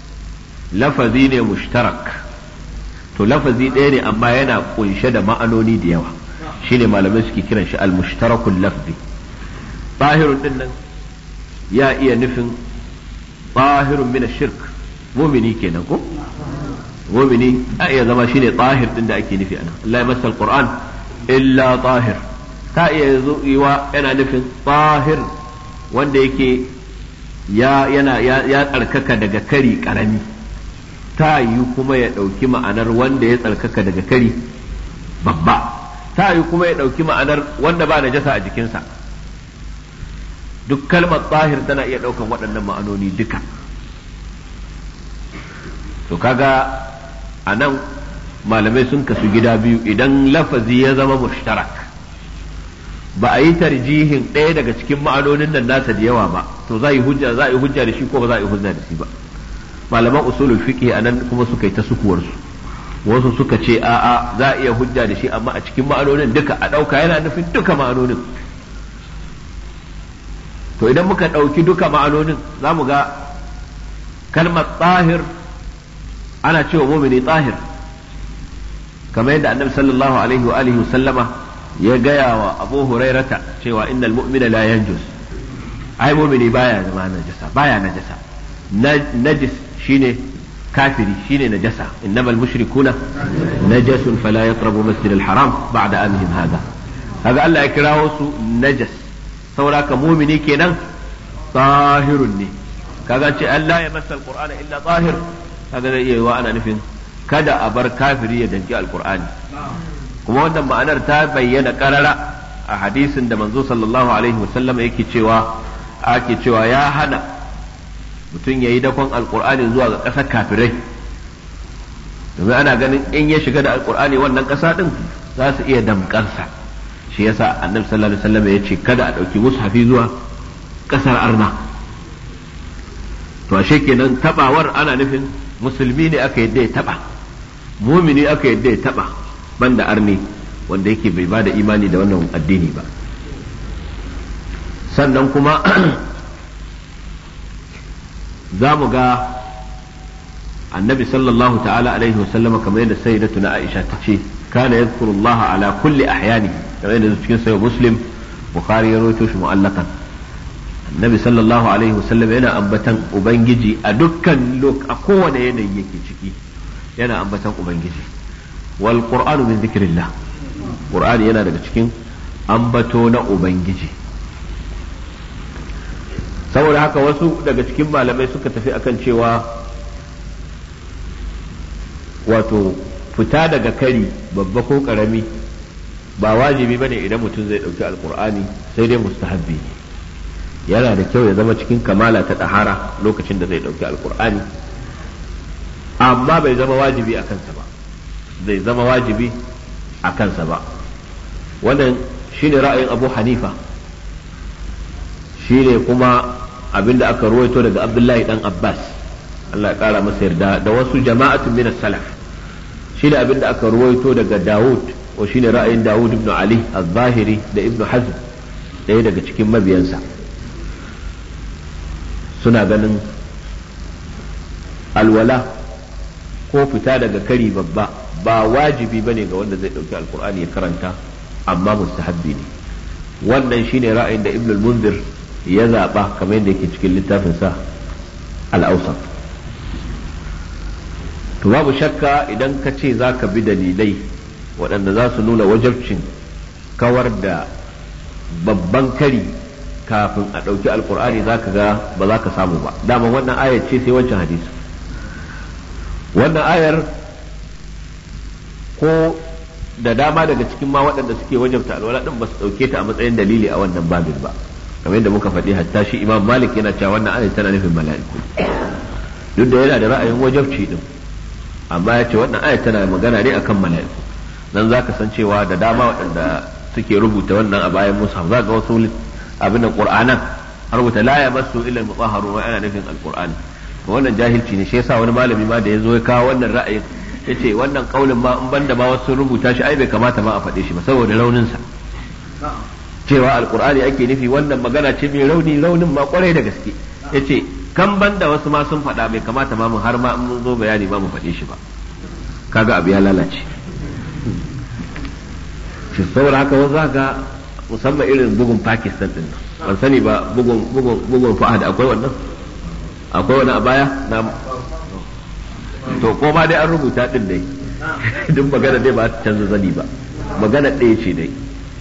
lafazi ne mushtarak to lafazi ɗaya ne amma yana kunshe da ma'anoni da yawa shine malamai suke kiran shi al-mushtarakul lafzi tahirun din nan ya iya nufin tahirun min shirk mumini kenan ko mumini a iya zama shine tahir din da ake nufi ana Allah ya masa alquran illa tahir ta iya yiwa yana nufin tahir wanda yake ya yana ya tsarkaka daga kari karami ta yi kuma ya ɗauki ma'anar wanda ya tsarkaka daga kari babba ta yi kuma ya ɗauki ma'anar wanda ba najasa a jikinsa duk kalmar tsahir tana iya ɗaukan waɗannan ma'anoni duka to kaga a nan malamai sun kasu gida biyu idan lafazi ya zama mushtarak ba a yi tarjihin ɗaya daga cikin ma'anonin nan nasa da yawa ba to za yi hujja za a yi hujja da shi ko ba za a yi hujja da shi ba malaman usulul fiqh a nan kuma suka yi ta sukuwarsu wasu suka ce a'a za a iya hujja da shi amma a cikin ma'anonin duka a ɗauka yana nufin duka ma'anonin to idan muka ɗauki duka ma'anonin za mu ga kalmar tsahir ana cewa mumini tsahir kamar yadda annabi sallallahu alaihi wa alihi sallama ya gaya wa abu hurairata cewa innal mu'mina la yanjus ai mumini baya zama najasa baya najasa najis shine kafiri shine najasa innamal mushrikuna najasun fala yaqrabu masjidal haram ba'da amihim hada kaga Allah ya kirawo su najas saboda ka mumini kenan tahirun ne kaga ce Allah ya masa alqur'ana illa tahir kaga zai iya ana nufin kada a bar kafiri ya danki alqur'ani kuma wannan ma'anar ta bayyana karara a hadisin da manzo sallallahu alaihi wasallam yake cewa ake cewa ya hana mutum ya yi dakon alqur'ani zuwa ga ƙasar kafirai domin ana ganin in ya shiga da alqur'ani wannan ƙasa din za su iya damƙarsa shi yasa annabi sallallahu alaihi wasallam ya ce kada a ɗauki mushafi zuwa ƙasar arna to ashe kenan tabawar ana nufin musulmi ne aka yadda ya taba mumini aka yadda ya taba banda arni wanda yake bai bada imani da wannan addini ba sannan kuma za mu ga annabi sallallahu ta'ala alaihi wasallam kamar yadda sayyidatu na Aisha ta ce kana yadhkuru Allah ala kulli ahyani kamar yadda cikin sahih Muslim Bukhari ya rawaito shi mu'allaqan annabi sallallahu alaihi wasallam yana ambatan ubangiji a dukkan lok a kowane yanayi yake ciki yana ambatan ubangiji wal qur'anu min zikrillah qur'ani yana daga cikin ambato na ubangiji saboda haka wasu daga cikin malamai suka tafi akan cewa wato fita daga kari babba ko karami ba wajibi bane idan mutum zai dauki alkur'ani sai dai mustahabbi ne yana da kyau ya zama cikin kamala ta ɗahara lokacin da zai dauki alkur'ani amma bai zama wajibi a kansa ba zai zama wajibi a kansa ba wannan shine ra'ayin abu hanifa shine kuma abinda aka ruwaito daga abdullahi dan abbas Allah ya kara masa yarda da wasu jama'atun min salaf shine abinda aka ruwaito daga dawud wa shine ra'ayin dawud ibn ali az-zahiri da ibn hazm ɗaya daga cikin mabiyansa suna ganin alwala ko fita daga kari babba ba wajibi bane ga wanda zai ɗauki alkur'ani ya karanta amma mustahabbi ne wannan shine ra'ayin da ibn al-munzir ya zaɓa kamar yadda yake cikin littafinsa al-awsat to babu shakka idan ka ce za ka bi dalilai waɗanda za su nuna wajabcin kawar da babban kari kafin a ɗauki alkur'ani za ka ga ba za ka samu ba dama wannan ayar ce sai wancan hadisi wannan ayar ko da dama daga cikin ma waɗanda suke wajabta alwala ɗin ba su ɗauke ta a matsayin dalili a wannan babin ba kamar yadda muka faɗi hatta shi imam malik yana cewa wannan ayar tana nufin mala'iku duk da yana da ra'ayin wajabci din amma ya ce wannan ayar tana magana ne akan mala'iku dan za ka san cewa da dama waɗanda suke rubuta wannan a bayan musa za ga wasu abin da qur'anan har rubuta la ya masu illa mutahharun wa ana nufin alqur'ani wannan jahilci ne shi yasa wani malami ma da ya zo ya kawo wannan ra'ayin yace wannan kaulin ma in banda ma wasu rubuta shi ai bai kamata ma a faɗe shi ba saboda raunin sa cewa alqur'ani ake nufi wannan magana ce mai rauni raunin ma kwarai da gaske yace kan banda wasu ma sun faɗa bai kamata ma mu har ma in mun zo bayani ma mu faɗe shi ba kaga abu ya lalace shi saboda haka wasu haka musamman irin bugun Pakistan din ban sani ba bugun bugun bugun Fahad akwai wannan akwai wani a baya na to ko ma dai an rubuta din dai duk magana dai ba ta canza zani ba magana ɗaya ce dai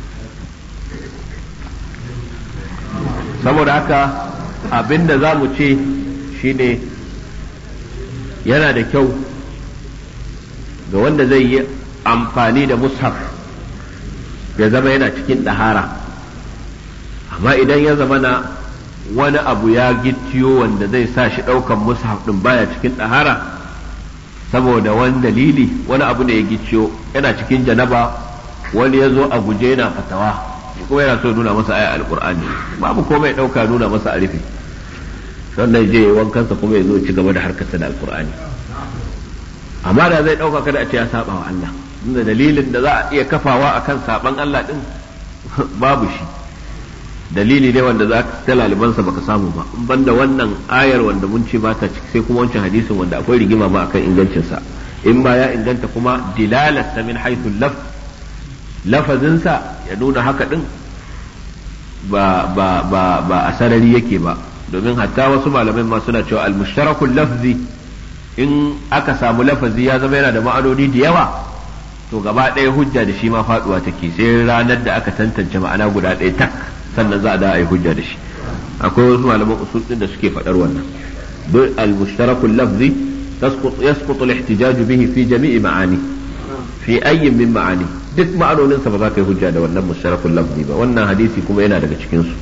saboda haka abinda za mu ce shine yana da kyau ga wanda zai yi amfani da mushaf ya zama yana cikin ɗahara amma idan ya zama na wani abu ya gittiyo wanda zai sa shi ɗaukan mushaf ɗin baya cikin ɗahara saboda wani dalili wani abu ne ya gicciyo yana cikin janaba wani ya zo a guje yana fatawa kuma yana so nuna masa aya alkur'ani babu komai ɗauka nuna masa a rufe sannan je wankansa kuma ya zo ci gaba da harkarsa da alkur'ani amma da zai ɗauka kada a ce ya saba wa Allah inda dalilin da za a iya kafawa akan saban Allah din babu shi dalili ne wanda za ka ta lalibansa baka samu ba in banda wannan ayar wanda mun ce ba ta ciki sai kuma wancan hadisin wanda akwai rigima ma akan ingancinsa in ma ya inganta kuma dilalasta min haythu laf lafazinsa ya nuna haka din ba ba ba ba a sarari yake ba domin hatta wasu malamai ma suna cewa al-mushtarakul lafzi in aka samu lafazi ya zama yana da ma'anoni da yawa to gaba ɗaya hujja da shi ma faduwa take sai ranar da aka tantance ma'ana guda ɗaya tak sannan za a da a yi hujja da shi akwai wasu malaman usul din da suke faɗar wannan duk al-mushtarakul lafzi yasqutu al-ihtijaj bihi fi jami'i ma'ani fi ayyin min ma'ani duk ma'anonin sa ba za ka yi hujja da wannan mushtarakul lafzi ba wannan hadisi kuma yana daga cikin su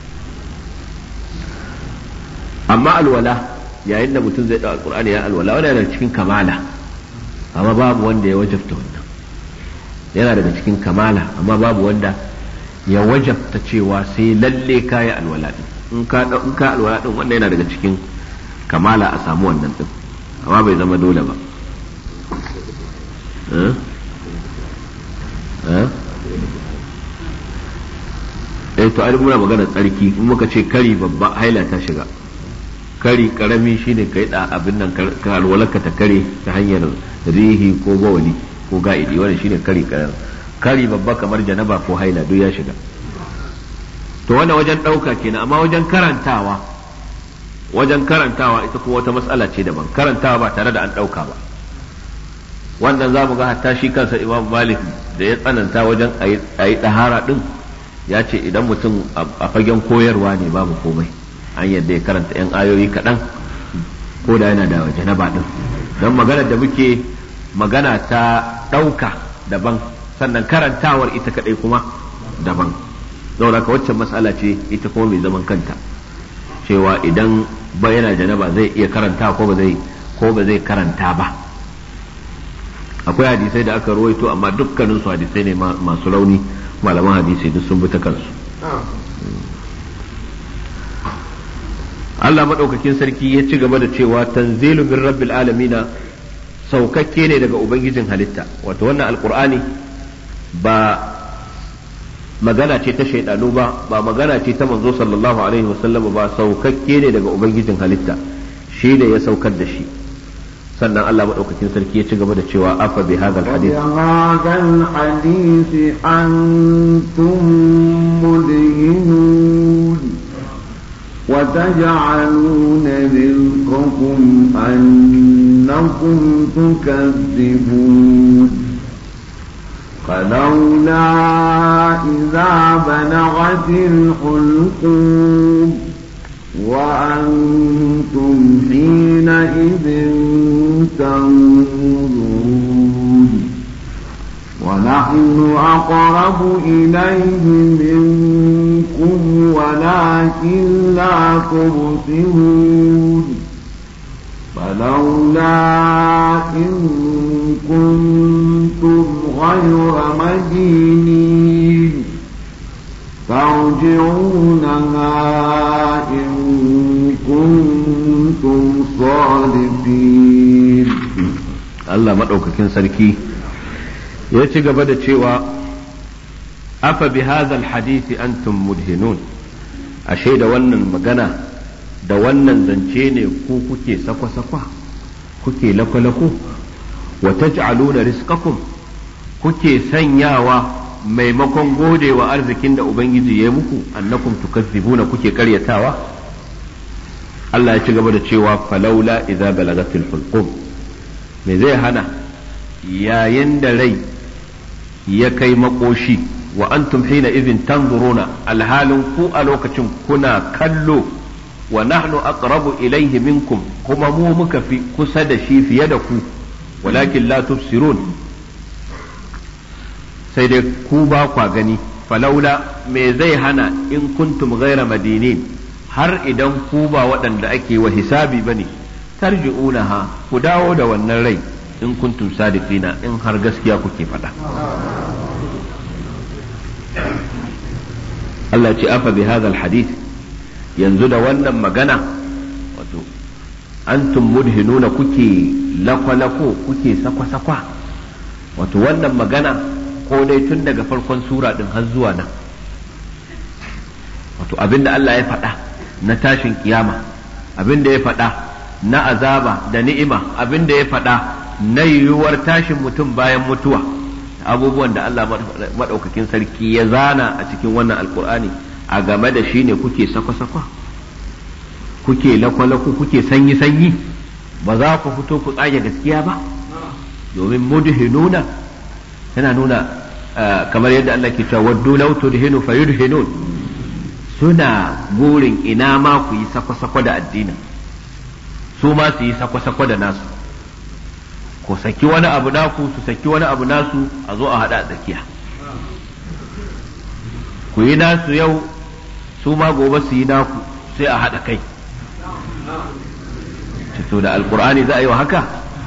amma alwala yayin da mutum zai ɗau alqur'ani ya alwala wannan yana cikin kamala amma babu wanda ya wajabta wannan yana daga cikin kamala amma babu wanda ya wajabta cewa sai lalle ka yi alwala din in ka in ka alwala din wannan yana daga cikin kamala a samu wannan din amma bai zama dole ba eh to ai muna magana tsarki in muka ce kari babba haila ta shiga kari karami shine kai da abin nan ka alwalarka ta kare ta hanyar rihi ko bawali ko ga'idi wannan shine kari karami kari babba kamar janaba ko haila duk ya shiga to wannan wajen ɗauka kenan amma wajen karantawa wajen karantawa ita kuma wata matsala ce daban karantawa ba tare da an ɗauka ba wannan za mu ga hatta shi kansa imam malik da ya tsananta wajen a yi ɗahara ɗin ya ce idan mutum a fagen koyarwa ne babu komai an yadda ya karanta 'yan ayoyi kaɗan ko da yana da janaba ɗin don maganar da muke magana ta ɗauka daban sannan karantawar ita kaɗai kuma daban saboda ka waccan matsala ce ita kuma mai zaman kanta cewa idan ba yana janaba zai iya karanta ko ba zai ko ba zai karanta ba akwai hadisai da aka rawaito amma dukkanin su hadisai ne masu rauni malaman hadisi duk sun bi ta kansu Allah madaukakin sarki ya ci gaba da cewa tanzilu min rabbil alamina saukakke ne daga ubangijin halitta wato wannan alqur'ani ba magana ce ta shaidanu ba ba magana ce ta manzo sallallahu alaihi wasallam ba saukakke ne daga ubangijin halitta shi ne ya saukar da shi sannan Allah madaukakin sarki ya ci gaba da cewa afa bi hadal hadith hadal hadith antum mudhinun وتجعلون رزقكم أنكم تكذبون فلولا إذا بلغت الحلقوم وأنتم حينئذ تنظرون ونحن أقرب إليه منكم ولكن لا تبصرون فلولا إن كنتم غير مدينين ترجعونها إن كنتم صادقين Allah maɗaukakin sarki ya ci gaba da cewa afa bi hadhal hadisi antum mudhinun ashe da wannan magana da wannan zance ne ku kuke sakwa-sakwa kuke lako-lako wa taj'aluna rizqakum kuke sanyawa maimakon godewa arzikin da ubangiji ya muku annakum tukazzibuna kuke karyatawa Allah ya ci gaba da cewa falaula idza balagatil hulqum me zai hana yayin da rai ya kai makoshi wa antum hina idhin tanzuruna alhalin ku a lokacin kuna kallo wa nahnu aqrabu ilayhi minkum kuma mu muka fi kusa da shi fiye da ku walakin la tubsirun sai dai ku ba kwa gani falaula me zai hana in kuntum ghaira madinin har idan ku ba waɗanda ake wa hisabi bane tarji'unaha ku dawo da wannan rai in kuntum sadiqina in har gaskiya kuke faɗa Allah ce afa bi hadha hadith yanzu da wannan magana wato antum mudhinuna kuke lakwalako kuke sakwa-sakwa wato wannan magana ko dai tun daga farkon sura din har zuwa nan wato abinda Allah ya faɗa na tashin kiyama abinda ya faɗa na azaba da ni'ima abinda ya faɗa na yiwuwar tashin mutum bayan mutuwa abubuwan da Allah maɗaukakin sarki ya zana a cikin wannan alkur'ani a game da shi ne kuke sakwa-sakwa kuke lakwalako kuke sanyi-sanyi ba za ku fito ku tsage gaskiya ba domin mudhinuna yana nuna kamar yadda Allah ke cewa waddu law tudhinu fayudhinun suna burin ina ma ku yi sakwa-sakwa da addinin su ma su yi sakwa-sakwa da nasu ku saki wani abu naku su saki wani abu nasu a zo a haɗa a tsakiya ku yi nasu yau su ma gobe su yi naku sai a haɗa kai to da alkur'ani za a yi wa haka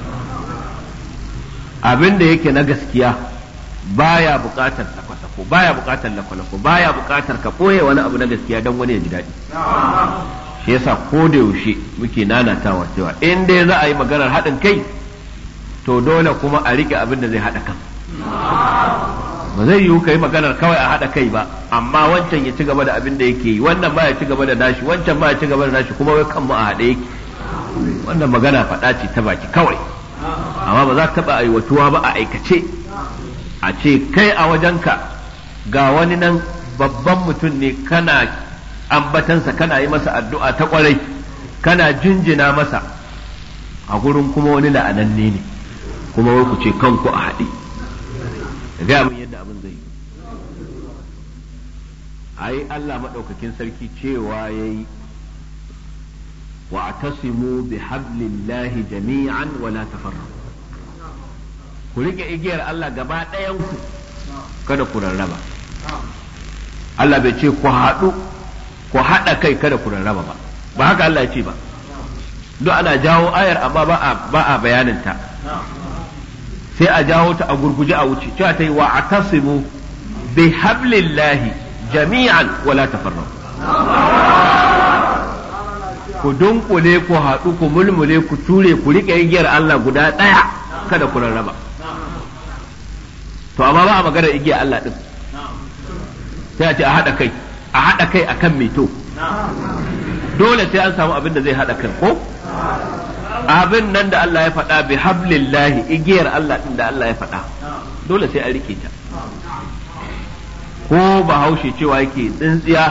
abin da yake na gaskiya baya buƙatar sako baya buƙatar lakwalako baya buƙatar ka ɓoye wani abu na gaskiya don wani ya ji daɗi shi yasa ko da yaushe muke nanatawa cewa in dai za a yi maganar haɗin kai to dole kuma a riƙe abin da zai haɗa kan ba zai yiwu kai maganar kawai a haɗa kai ba amma wancan ya ci gaba da abin da yake yi wannan ba ya ci gaba da nashi wancan ba ya ci gaba da nashi kuma wai kanmu a haɗe yake wannan magana faɗa ce ta baki kawai amma ba za ta taɓa aiwatuwa ba a aikace a ce kai a wajenka ga wani nan babban mutum ne kana ambatansa kana yi masa addu'a ta kwarai kana jinjina masa a gurin kuma wani la'ananne ne kuma wai ku ce kanku a haɗe gaya min yadda abin zai yi ai Allah maɗaukakin sarki cewa ya yi واعتصموا بحبل الله جميعا ولا تفرقوا ku rike igiyar Allah gaba ɗayanku kada ku rarraba Allah bai ce ku haɗu ku haɗa kai kada ku rarraba ba ba haka Allah ya ce ba duk ana jawo ayar amma ba a ba a bayaninta sai a jawo ta a gurguje a wuce cewa ta yi wa atasimu bi hablillahi jami'an wala tafarraqu ku dunkule ku haɗu ku mulmule ku ture ku riƙe igiyar Allah guda ɗaya kada ku rarraba to amma ba a magana igiyar Allah ɗin sai a ce a haɗa kai a haɗa kai a kan to dole sai an samu abin da zai haɗa kan ko abin nan da Allah ya faɗa bi hablillahi igiyar Allah ɗin da Allah ya faɗa dole sai an rike ta ko bahaushe cewa yake tsintsiya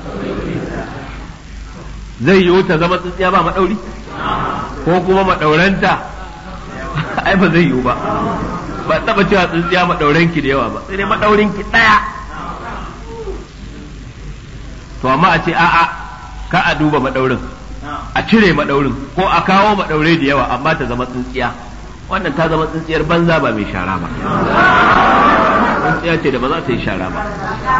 zai yiwu ta zama tsintsiya ba maɗauri ko kuma maɗauranta ai ba zai yiwu ba ba taɓa cewa tsintsiya maɗauranki da yawa ba sai dai maɗaurinki ɗaya to amma a ce a'a ka a duba maɗaurin a cire maɗaurin ko a kawo maɗaure da yawa amma ta zama tsintsiya wannan ta zama tsintsiyar banza ba mai shara ba tsintsiya ce da ba za ta yi shara ba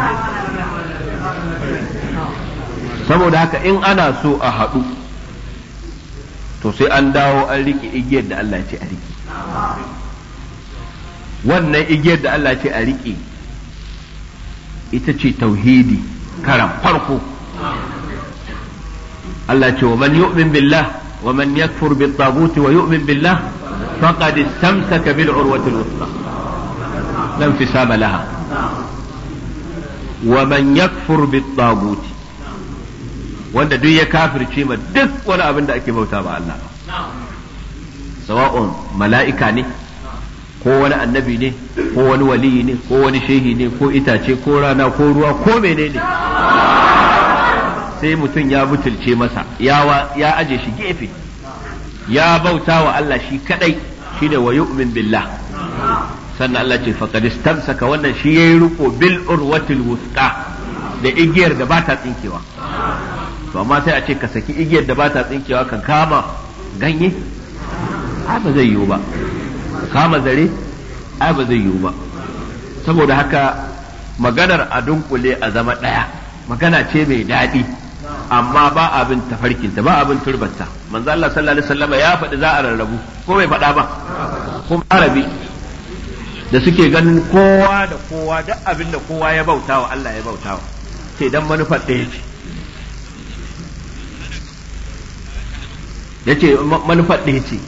saboda haka in ana so a haɗu to sai an dawo an riƙe igiyar da Allah ce a riƙe wannan igiyar da Allah ce a riƙe ita ce tauhidi karan farko Allah ce wa man yu'min billah wa man yakfur bit tagut wa yu'min billah faqad istamsaka bil urwati al-wuthqa lam fisama laha wa man yakfur bit tagut wanda duk ya kafirce ma duk wani abin da ake bauta ba Allah sawa'un mala'ika ne ko wani annabi ne ko wani waliyi ne ko wani shehi ne ko itace ko rana ko ruwa ko menene sai mutum ya butulce masa ya ya aje shi gefe ya bauta wa Allah shi kadai shine wa yu'min billah sannan Allah ce faqad istamsaka wannan shi yayi riko bil urwatil wusqa da igiyar da ba ta tsinkewa to amma sai a ce ka saki igiyar da ba ta tsinkewa kan kama ganye ai ba zai yiwu ba kama zare ai ba zai yiwu ba saboda haka maganar a dunkule a zama ɗaya magana ce mai daɗi amma ba abin tafarkinta ba abin turbarta manzo Allah sallallahu alaihi wasallam ya faɗi za a rarrabu ko bai faɗa ba kuma arabi da suke ganin kowa da kowa duk abin da kowa ya bautawa Allah ya bautawa sai dan manufar ɗaya ce ya ce manufar ɗaya ce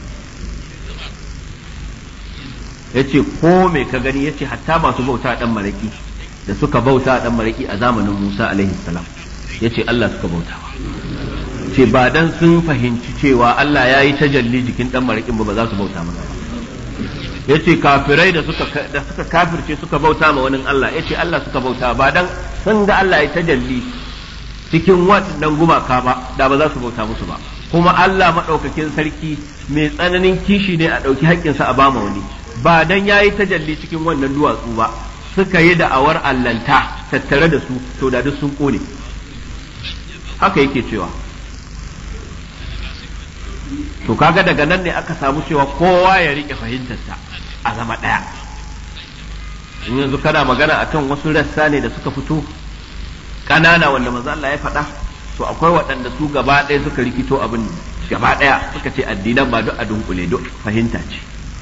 ya ce ko mai ka gani ya ce hatta masu bauta ɗan maraki da suka bauta ɗan maraki a zamanin musa alaihi salam ya ce allah suka bauta ce ba dan sun fahimci cewa allah ya yi tajalli jikin ɗan marakin ba ba za su bauta masa ba ya ce kafirai da suka da suka kafirce suka bauta ma wani allah ya ce allah suka bauta ba dan sun ga allah ya tajalli cikin waɗannan gumaka ba da ba za su bauta musu ba kuma Allah maɗaukakin sarki mai tsananin kishi ne a ɗauki haƙƙinsa a bama wani ba dan ya yi tajalli cikin wannan duwatsu ba suka yi da'awar allanta tattare da su to da duk sun ƙone haka yake cewa to kaga daga nan ne aka samu cewa kowa ya riƙe fahimtarsa a zama ɗaya in yanzu kana magana akan wasu rassa ne da suka fito ƙanana wanda manzo Allah ya faɗa to akwai waɗanda su gaba ɗaya suka rikito abin gaba ɗaya suka ce addinan ba duk a dunkule duk fahimta ce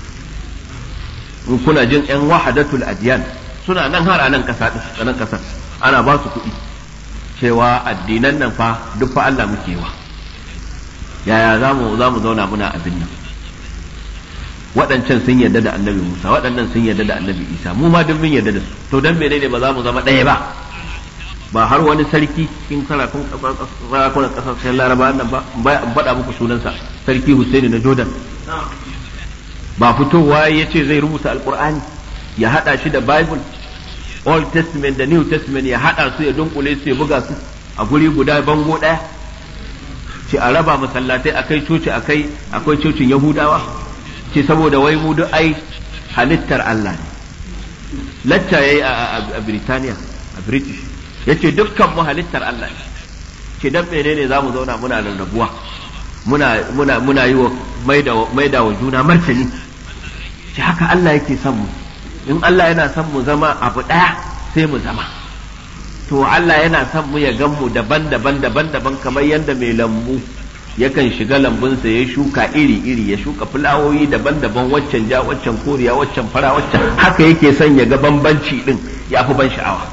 in kuna jin yan wahadatul adiyan suna nan har a nan kasa a nan kasar ana ba su kuɗi cewa addinan nan fa duk fa Allah muke wa yaya za mu za mu zauna muna abin nan waɗancan sun yarda da annabi Musa waɗannan sun yarda da annabi Isa mu ma duk mun yarda da su to dan menene ba za mu zama ɗaya ba ba har wani sarki cikin karakun sarakunan kasashen laraba nan ba in faɗa muku sunansa sarki Hussaini na Jordan ba fitowa ya ce zai rubuta alkur'ani ya haɗa shi da bible old testament da new testament ya haɗa su ya dunkule su ya buga su a guri guda bango ɗaya ce a raba masallatai akai coci akai akwai cocin yahudawa ce saboda wai mu duk ai halittar Allah ne lacca yayi a Birtaniya a British yace dukkan mu halittar Allah ne ce dan menene zamu zauna muna rarrabuwa muna muna muna yi wa maida wa juna martani ce haka Allah yake son mu in Allah yana son mu zama abu ɗaya sai mu zama to Allah yana son mu ya gan mu daban-daban daban-daban kamar yadda mai lambu yakan shiga lambunsa ya shuka iri-iri ya shuka fulawoyi daban-daban waccan ja waccan koriya waccan fara waccan haka yake son ya ga bambanci din ya fi ban sha'awa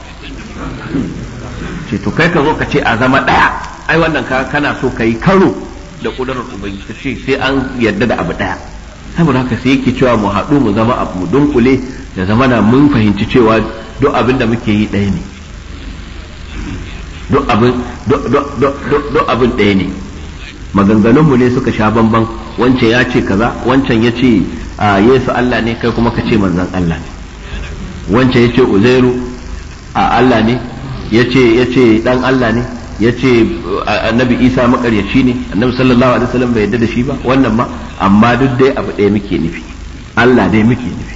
ce to kai ka zo ka ce a zama ɗaya ai wannan ka kana so ka yi karo da kudurar ubangiji ta ce sai an yarda da abu ɗaya saboda haka sai yake cewa mu haɗu mu zama abu mu dunkule da zamana mun fahimci cewa duk abin da muke yi ɗaya ne duk abin ɗaya ne maganganunmu ne suka sha bamban wancan ya ce kaza wancan ya ce yesu Allah ne kai kuma ka ce manzan Allah ne wancan ya ce uzairu a Allah ne ya ce dan Allah ne ya ce annabi isa makaryaci ne annabi sallallahu alaihi wasallam bai yarda da shi ba wannan ma amma duk dai abu ɗaya muke nufi Allah dai muke nufi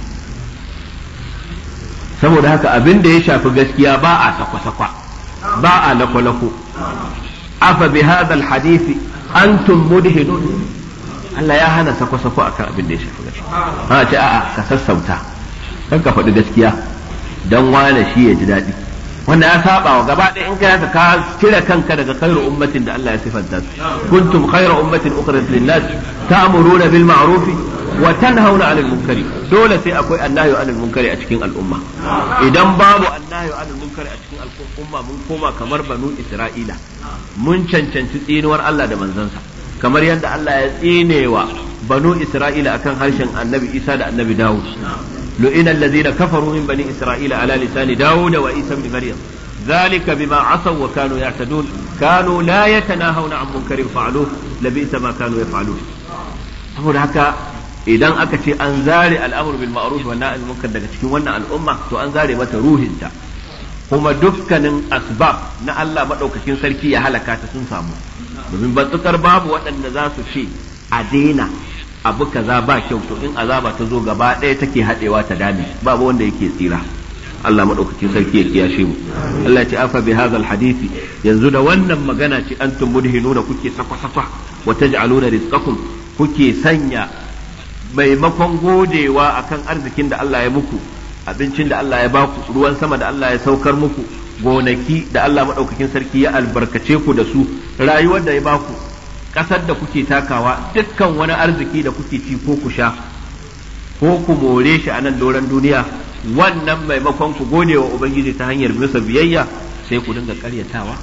saboda haka abin da ya shafi gaskiya ba a sakwa-sakwa ba a lako-lako afa bi hadha alhadith antum mudhinun Allah ya hana sakwa-sakwa akan abin da ya shafi gaskiya ha ce a'a ka sassauta kan ka faɗi gaskiya dan wane shi ya ji daɗi wanda ya saba wa gaba ɗaya in kai ka cire kanka daga khairu ummatin da Allah ya sifanta su kuntum khairu ummatin ukhrijat lin-nas ta'muruna bil ma'ruf wa tanhauna 'anil munkari dole sai akwai annahyu 'anil munkari a cikin al'umma idan babu annahyu 'anil munkari a cikin al'umma mun koma kamar banu Isra'ila mun cancanci tsinuwar Allah da manzansa kamar yadda Allah ya tsinewa banu Isra'ila akan harshen Annabi Isa da Annabi Dawud لئن الذين كفروا من بني إسرائيل على لسان داود وعيسى بن مريم ذلك بما عصوا وكانوا يعتدون كانوا لا يتناهون عن منكر فعلوه لبئس ما كانوا يفعلون saboda haka idan aka ce an zare al'amur bil ma'ruf wa nahy munkar daga cikin wannan al'umma to an zare mata ruhinta kuma dukkanin asbab na Allah madaukakin sarki ya halaka ta sun samu domin batsukar babu waɗanda za su ce a daina abu kaza ba kyau to in azaba ta zo gaba ɗaya take haɗewa ta dame babu wanda yake tsira Allah madaukakin sarki ya kiyashe mu Allah ce afa bi hadhal hadisi yanzu da wannan magana ce antum mudhinuna kuke sakwa sakwa wa taj'aluna rizqakum kuke sanya maimakon godewa akan arzikin da Allah ya muku abincin da Allah ya baku ruwan sama da Allah ya saukar muku gonaki da Allah madaukakin sarki ya albarkace ku da su rayuwar da ya baku ƙasar da kuke takawa dukkan wani arziki da kuke ci ko ku sha ko ku more shi a nan doron duniya wannan maimakon ku gode wa ubangiji ta hanyar bisa biyayya sai ku dinga karyatawa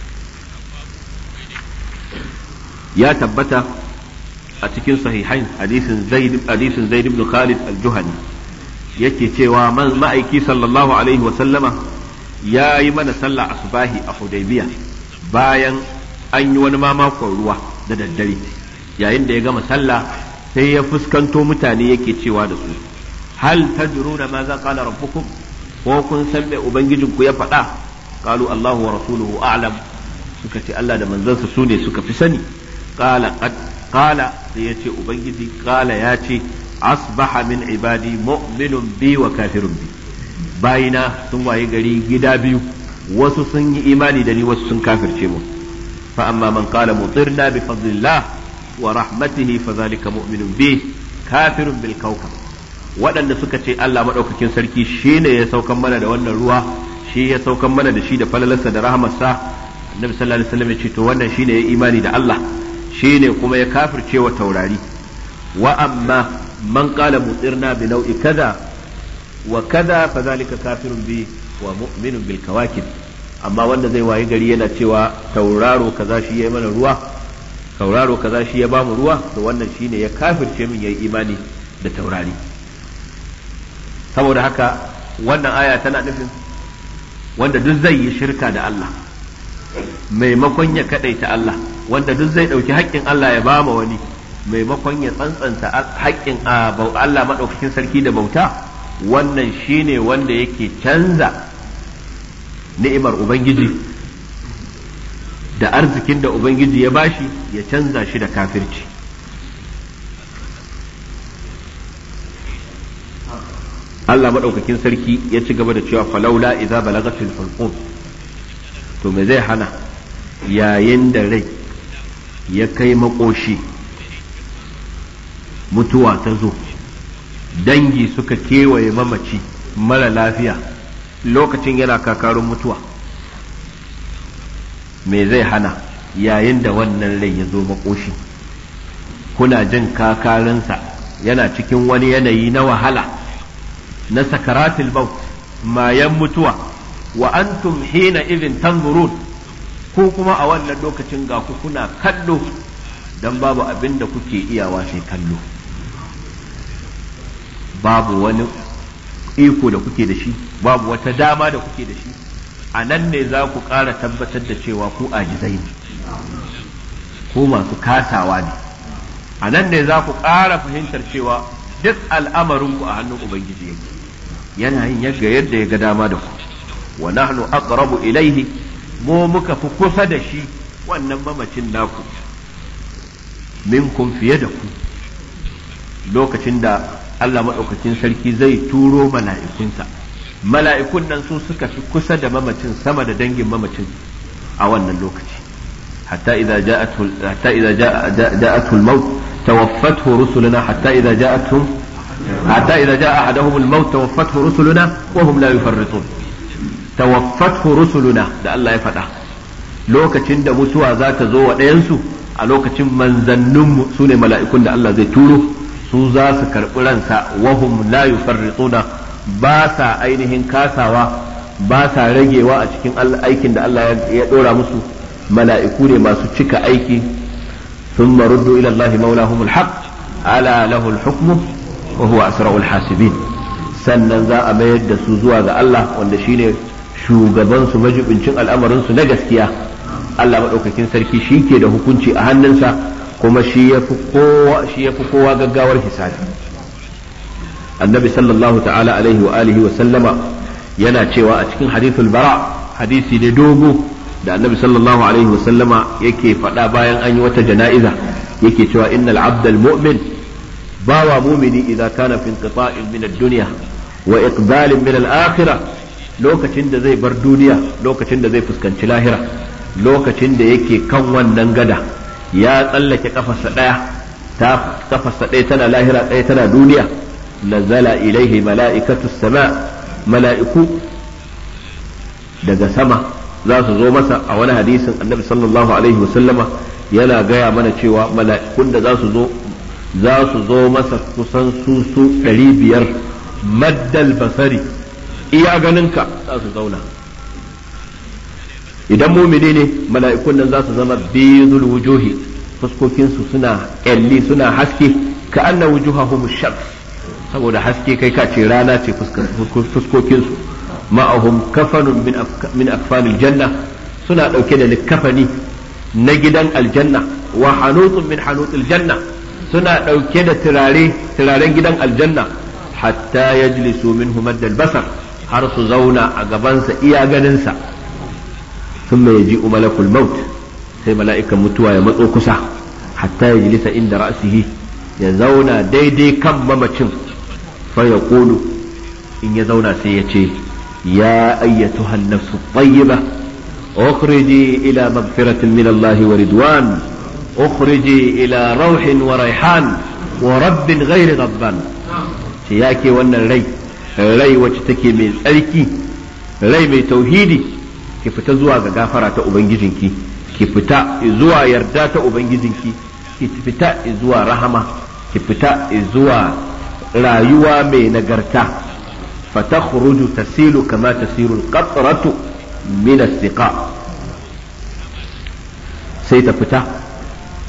ya tabbata a cikin sahihain hadisin zaid hadisin zaid ibn khalid al-juhani yake cewa man ma'aiki sallallahu alaihi wa sallama ya yi mana sallah asbahi a hudaybiya bayan an yi wani mamakon ruwa da daddare yayin da ya gama sallah sai ya fuskanto mutane yake cewa da su hal tadruna ma za qala rabbukum ko kun san me ubangijinku ya faɗa qalu Allahu wa rasuluhu a'lam suka ce Allah da manzansa su ne suka fi sani qala qad qala sai ya ce ubangiji qala ya ce asbaha min ibadi mu'minun bi wa kafirun bi bayina sun waye gari gida biyu wasu sun yi imani da ni wasu sun kafirce mu فأما من قال مطرنا بفضل الله ورحمته فذلك مؤمن به كافر بالكوكب waɗanda suka ce Allah maɗaukakin sarki shi ne ya saukan mana da wannan ruwa shi ya saukan mana da shi da falalarsa da rahamarsa annabi sallallahu alaihi wasallam ya ce to wannan shi ne ya imani da Allah shi ne kuma ya kafirce wa taurari wa amma man qala mutirna bi nau'i kaza wa kaza fa zalika kafirun bi wa mu'minun bil kawakib amma wanda zai wayi gari yana cewa tauraro kaza shi ya mana ruwa tauraro kaza shi ya bamu ruwa to wannan shine ya kafirce min yayi imani da taurari saboda haka wannan aya tana nufin wanda duk zai yi shirka da Allah maimakon ya kadaita Allah wanda duk zai ɗauki haƙƙin Allah ya ba ma wani maimakon ya tsantsanta haƙƙin Allah maɗaukakin sarki da bauta wannan shine wanda yake canza ni'imar Ubangiji da arzikin da Ubangiji ya bashi ya canza shi da kafirci Allah maɗaukakin sarki ya ci gaba da cewa falaula idza balagatil hulqum to me zai hana yayin da rai ya kai makoshi mutuwa ta zo dangi suka kewaye mamaci mara lafiya lokacin yana kakarun mutuwa me zai hana yayin da wannan rai ya zo makoshi kuna jin kakarinsa yana cikin wani yanayi na wahala na sakaratul maut mayan mutuwa wa antum hina idin tanzurun ko kuma a wannan lokacin ga ku kuna kallo dan babu abin da kuke iyawa sai kallo babu wani iko da kuke da shi babu wata dama da kuke da shi a nan ne za ku ƙara tabbatar da cewa ku ajizai ne ko masu kasawa ne a nan ne za ku ƙara fahimtar cewa duk al'amarinku a hannun ubangiji yake yana yin yadda yadda ya ga dama da ku wa nahnu aqrabu ilaihi mu muka fi kusa da shi wannan mamacin naku minkum fiye da ku lokacin da Allah maɗaukakin sarki zai turo mala'ikunsa mala'ikun nan su suka fi kusa da mamacin sama da dangin mamacin a wannan lokaci hatta idza ja'atu hatta idza ja'atu al-maut tawaffathu rusuluna hatta idza ja'atuhum hatta idza ja'a ahaduhum al-maut tawaffathu rusuluna wa hum la yufarritun tawaffathu rusuluna da Allah ya faɗa lokacin da mutuwa za ta zo wa ɗayansu a lokacin manzanninmu su ne mala'ikun da Allah zai turo su za su karɓi ransa wahum la yufarrituna ba sa ainihin kasawa ba sa ragewa a cikin aikin da Allah ya ɗora musu mala'iku ne masu cika aiki sun maruddu ila Allah maulahumul haq ala lahul hukmu wa huwa asra'ul hasibin sannan za a mayar da su zuwa ga Allah wanda shine shugaban su majibincin al'amarin su na gaskiya Allah maɗaukakin sarki shi ke da hukunci a hannunsa kuma shi ya fi kowa shi ya fi kowa gaggawar hisabi annabi sallallahu ta'ala alaihi wa alihi wa sallama yana cewa a cikin hadithul bara hadisi ne dogo da annabi sallallahu alaihi wa sallama yake faɗa bayan an yi wata jana'iza yake cewa innal abdal mu'min bawa mumini idan kana fi inqita'in min ad-dunya wa iqbalin min al-akhirah lokacin da zai bar duniya lokacin da zai fuskanci lahira lokacin da yake kan wannan gada ya tsallake kafarsa ɗaya ta kafarsa ɗaya tana lahira ɗaya tana duniya nazala ilaihi mala'ikatu sama mala'iku daga sama za su zo masa a wani hadisin annabi sallallahu alaihi wasallama yana gaya mana cewa mala'ikun da za su zo za su zo masa kusan su su ɗari biyar maddal basari iya ganinka za su zauna idan mumini ne mala'ikun nan za su zama bizul wujuhi fuskokinsu suna kyalli suna haske ka anna wujuhahum shams saboda haske kai ka ce rana ce fuskokinsu ma'ahum kafanun min akfanil janna suna ɗauke da likafani na gidan aljanna wa hanutun min hanutil janna suna ɗauke da turare turaren gidan aljanna hatta yajlisu minhu maddal basar har su zauna a gabansa iya ganinsa ثم يجيء ملك الموت sai mala'ikan mutuwa ya matso kusa hatta ya jilisa inda ra'asihi ya zauna daidai kan mamacin fa ya in ya zauna sai ya ce ya ayyatu nafsu tayyiba ukhriji ila magfiratin min Allah wa ridwan ukhriji ila rauhin wa raihan wa rabbin ghairi ghadban ce yake wannan rai rai wacce take mai tsarki rai mai tauhidi ki fita zuwa ga gafara ta ubangijinki ki fita zuwa yarda ta ubangijinki ki fita zuwa rahama ki fita zuwa rayuwa mai nagarta fatakhruju tasilu kama tasiru alqatratu min as-siqa sai ta fita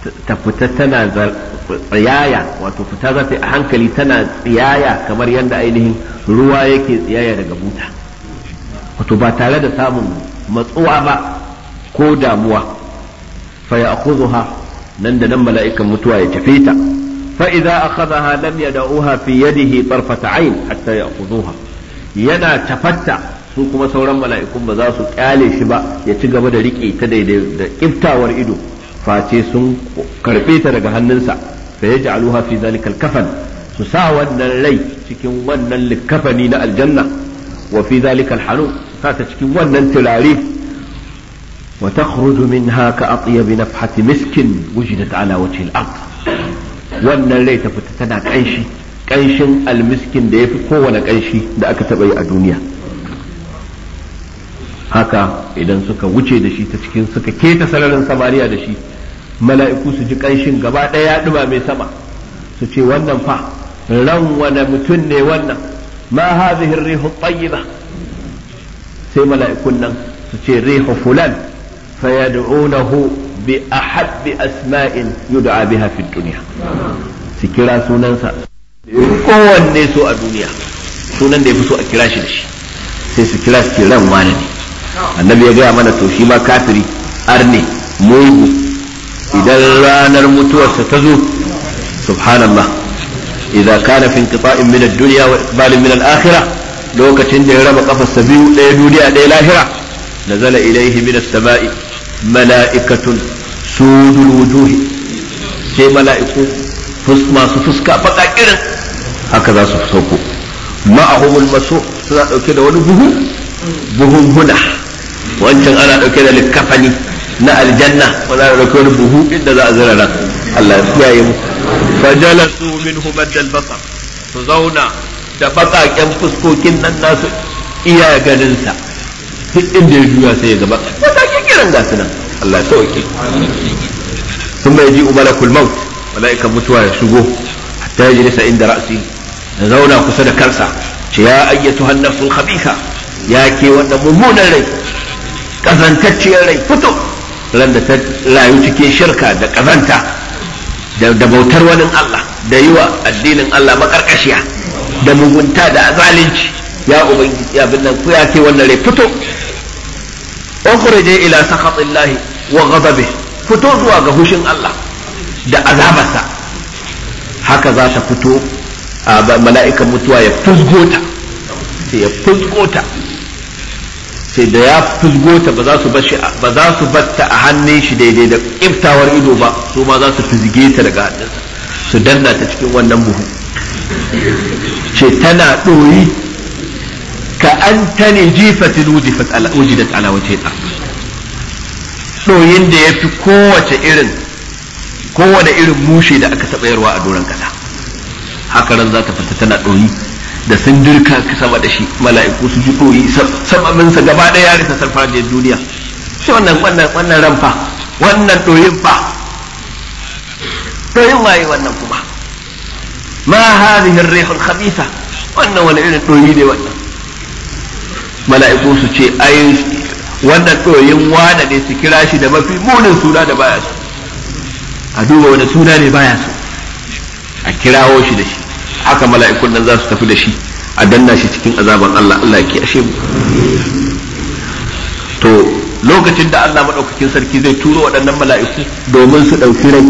ta fita tana tsiyaya wato fita za ta yi a hankali tana tsiyaya kamar yadda ainihin ruwa yake tsiyaya daga buta wato ba tare da samun matsuwa ba ko damuwa fa ya nan da nan mala'ikan mutuwa ya tafe ta fa idza akhadha lam yad'uha fi yadihi tarfata ayn hatta ya'khudhuha yana tafatta su kuma sauran mala'ikun ba za su kyale shi ba ya ci gaba da rike ta daidai da kiftawar ido face sun karbe ta daga hannunsa fa yaj'aluha fi zalika al-kafan su sa wannan rai cikin wannan likafani na aljanna wa fi zalika al-hanu sa ta cikin wannan turare wa takhruju minha ka atyab nafhati miskin wujidat ala wajhi al-ard wannan rai ta fita tana kanshi kanshin almiskin da yafi kowane kanshi da aka taba yi a duniya haka idan suka wuce da shi ta cikin suka keta sararin samariya da shi mala'iku su ji kanshin gaba ɗaya ya ɗuma mai sama su ce wannan fa ran wane mutum ne wannan ma hadhihi rihu tayyiba sai mala'ikun nan su ce rihu fulan fayad'unahu bi ahabbi asma'in yud'a biha fi dunya su kira sunansa kowanne so a duniya sunan da ya fi so a kira shi da shi sai su kira su ran wane ne annabi ya gaya mana to shi ma kafiri arne mugu idan ranar mutuwarsa ta zo subhanallah idan kana fi inqita'in min ad-dunya wa iqbalin min al-akhirah lokacin da ya raba kafarsa biyu ɗaya duniya ɗaya lahira nazala ilaihi min as-sama'i mala'ikatun sudul wujuhi sai mala'iku masu fuska baka irin haka za su sauko ma'ahumul masu suna dauke da wani buhu buhun huna wancan ana dauke da likafani na aljanna wanda ana dauke wani buhu inda za a zira ran Allah ya kiyaye mu fajalasu minhu maddal basar su zauna da bakaken fuskokin nan nasu iya ganin sa duk inda ya juya sai ya gaba matakin kiran gasu nan Allah ya sauke ثم يجيء ملك الموت mala'ikan mutuwa ya shigo hatta ya jilisa inda ra'si da zauna kusa da kansa ce ya ayyatu hannafsul khabitha ya ke wannan mummunan rai kazantacciyar rai fito ran da ta rayu cikin shirka da kazanta da bautar wani Allah da yi wa addinin Allah makarkashiya da mugunta da zalunci ya ubangiji abin nan ku ya ke wannan rai fito ukhrije ila sakhatillahi wa ghadabihi fito zuwa ga hushin Allah da azabarsa haka za ta fito a mala'ikan mutuwa ya fusgota sai ya fusgota sai da ya fusgota ba za su ba za su batta a hannun shi daidai da kiftawar ido ba su ma za su fizge ta daga hannunsa su danna ta cikin wannan buhu ce tana ɗoyi ka an ta ne jifatin wujidat ala wace ɗoyin da ya fi kowace irin kowane irin mushe da aka taɓa yarwa a doron ƙasa haka ran za ta fita tana ɗoyi da sun dirka sama da shi mala'iku su ji ɗoyi sababinsa gaba ɗaya ya rika sarfajiyar duniya shi wannan wannan wannan ran fa wannan ɗoyin fa ɗoyin waye wannan kuma ma hadhihi ar-rihul khabitha wannan wani irin ɗoyi ne wannan mala'iku su ce ai wannan ɗoyin wane ne su kira shi da mafi munin suna da baya so a duba wani suna ne baya so a kirawo shi da shi haka mala'ikun nan za su tafi da shi a danna shi cikin azaban Allah Allah ya kiyashe mu to lokacin da Allah madaukakin sarki zai turo waɗannan mala'iku domin su ɗauki rai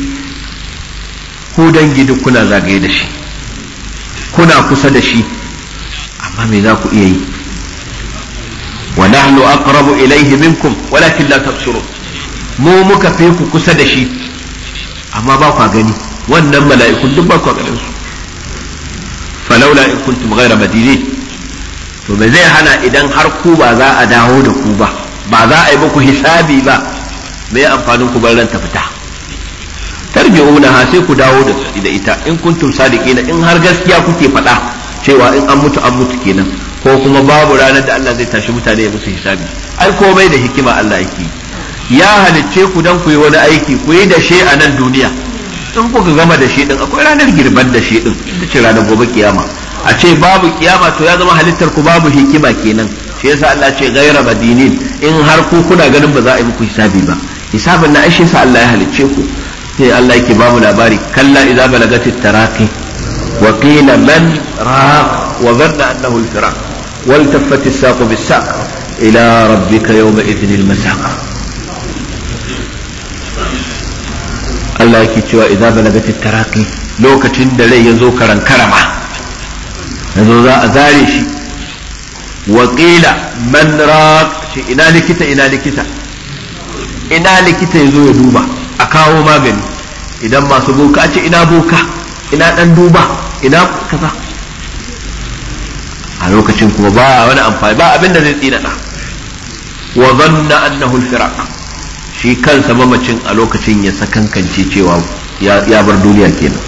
ku dangi duk kuna zagaye da shi kuna kusa da shi amma me za ku iya yi wa nahnu aqrabu ilayhi minkum walakin la tabsirun mu muka fi ku kusa da shi amma ba kwa gani wannan mala'ikun duk ba kwa ganin su falaula in kuntum ghayra madinin to me zai hana idan har ku ba za a dawo da ku ba ba za a yi muku hisabi ba me amfanin ku bar ta fita tarji'una ha sai ku dawo da da ita in kuntum sadiqina in har gaskiya kuke faɗa cewa in an mutu an mutu kenan ko kuma babu ranar da Allah zai tashi mutane ya musu hisabi ai komai da hikima Allah yake ya halicce ku dan ku yi wani aiki ku yi da shi a nan duniya in kuka gama da shi din akwai ranar girban da shi din ita ce ranar gobe kiyama a ce babu kiyama to ya zama halittar ku babu hikima kenan shi yasa Allah ce gaira madinin in har ku kuna ganin ba za a yi muku hisabi ba hisabin na ashe sa Allah ya halicce ku sai Allah yake ba mu labari kalla idza balagatit taraqi wa qila man raq wa dhanna annahu al-firaq wal taffat as-saq bis-saq ila rabbika yawma idhin al-masaq Allah yake cewa idza balagatit taraqi lokacin da rai yazo karan karama yazo za a zare shi wa qila man raq shi ina likita ina likita ina likita yazo ya duba a kawo magani idan masu boka ce ina boka ina dan duba ina kaza a lokacin kuma ba wani amfani ba abin da zai tsinana wa zanna annahu al-firaq shi kansa mamacin a lokacin ya sakankance cewa ya bar duniya kenan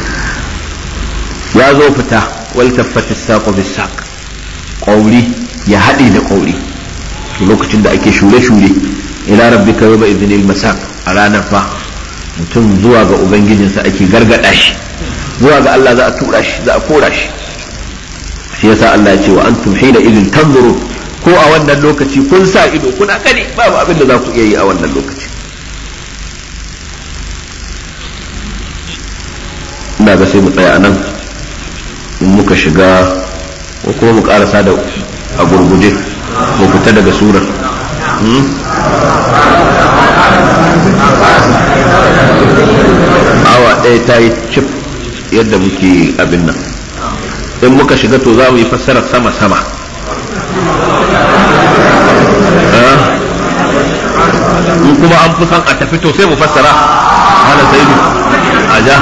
ya zo fita wal taffati saqu bis saq qauli ya haɗe da qauli lokacin da ake shure-shure ila rabbika yawma idhnil masaq a ranar fa mutum zuwa ga ubangijinsa ake gargada shi zuwa ga Allah za a tura shi za a kora shi shi yasa Allah ya ce wa antum hina idin tanzuru ko a wannan lokaci kun sa ido kuna gani babu abin da za ku iya yi a wannan lokaci ina ga sai mu tsaya a nan in muka shiga ko kuma mu karasa da a gurguje mu fita daga surar awa ɗaya ta yi cif yadda muke abin nan in muka shiga to za mu yi fassarar sama-sama in kuma an fi son a tafi to sai mu fassara hana sai a ja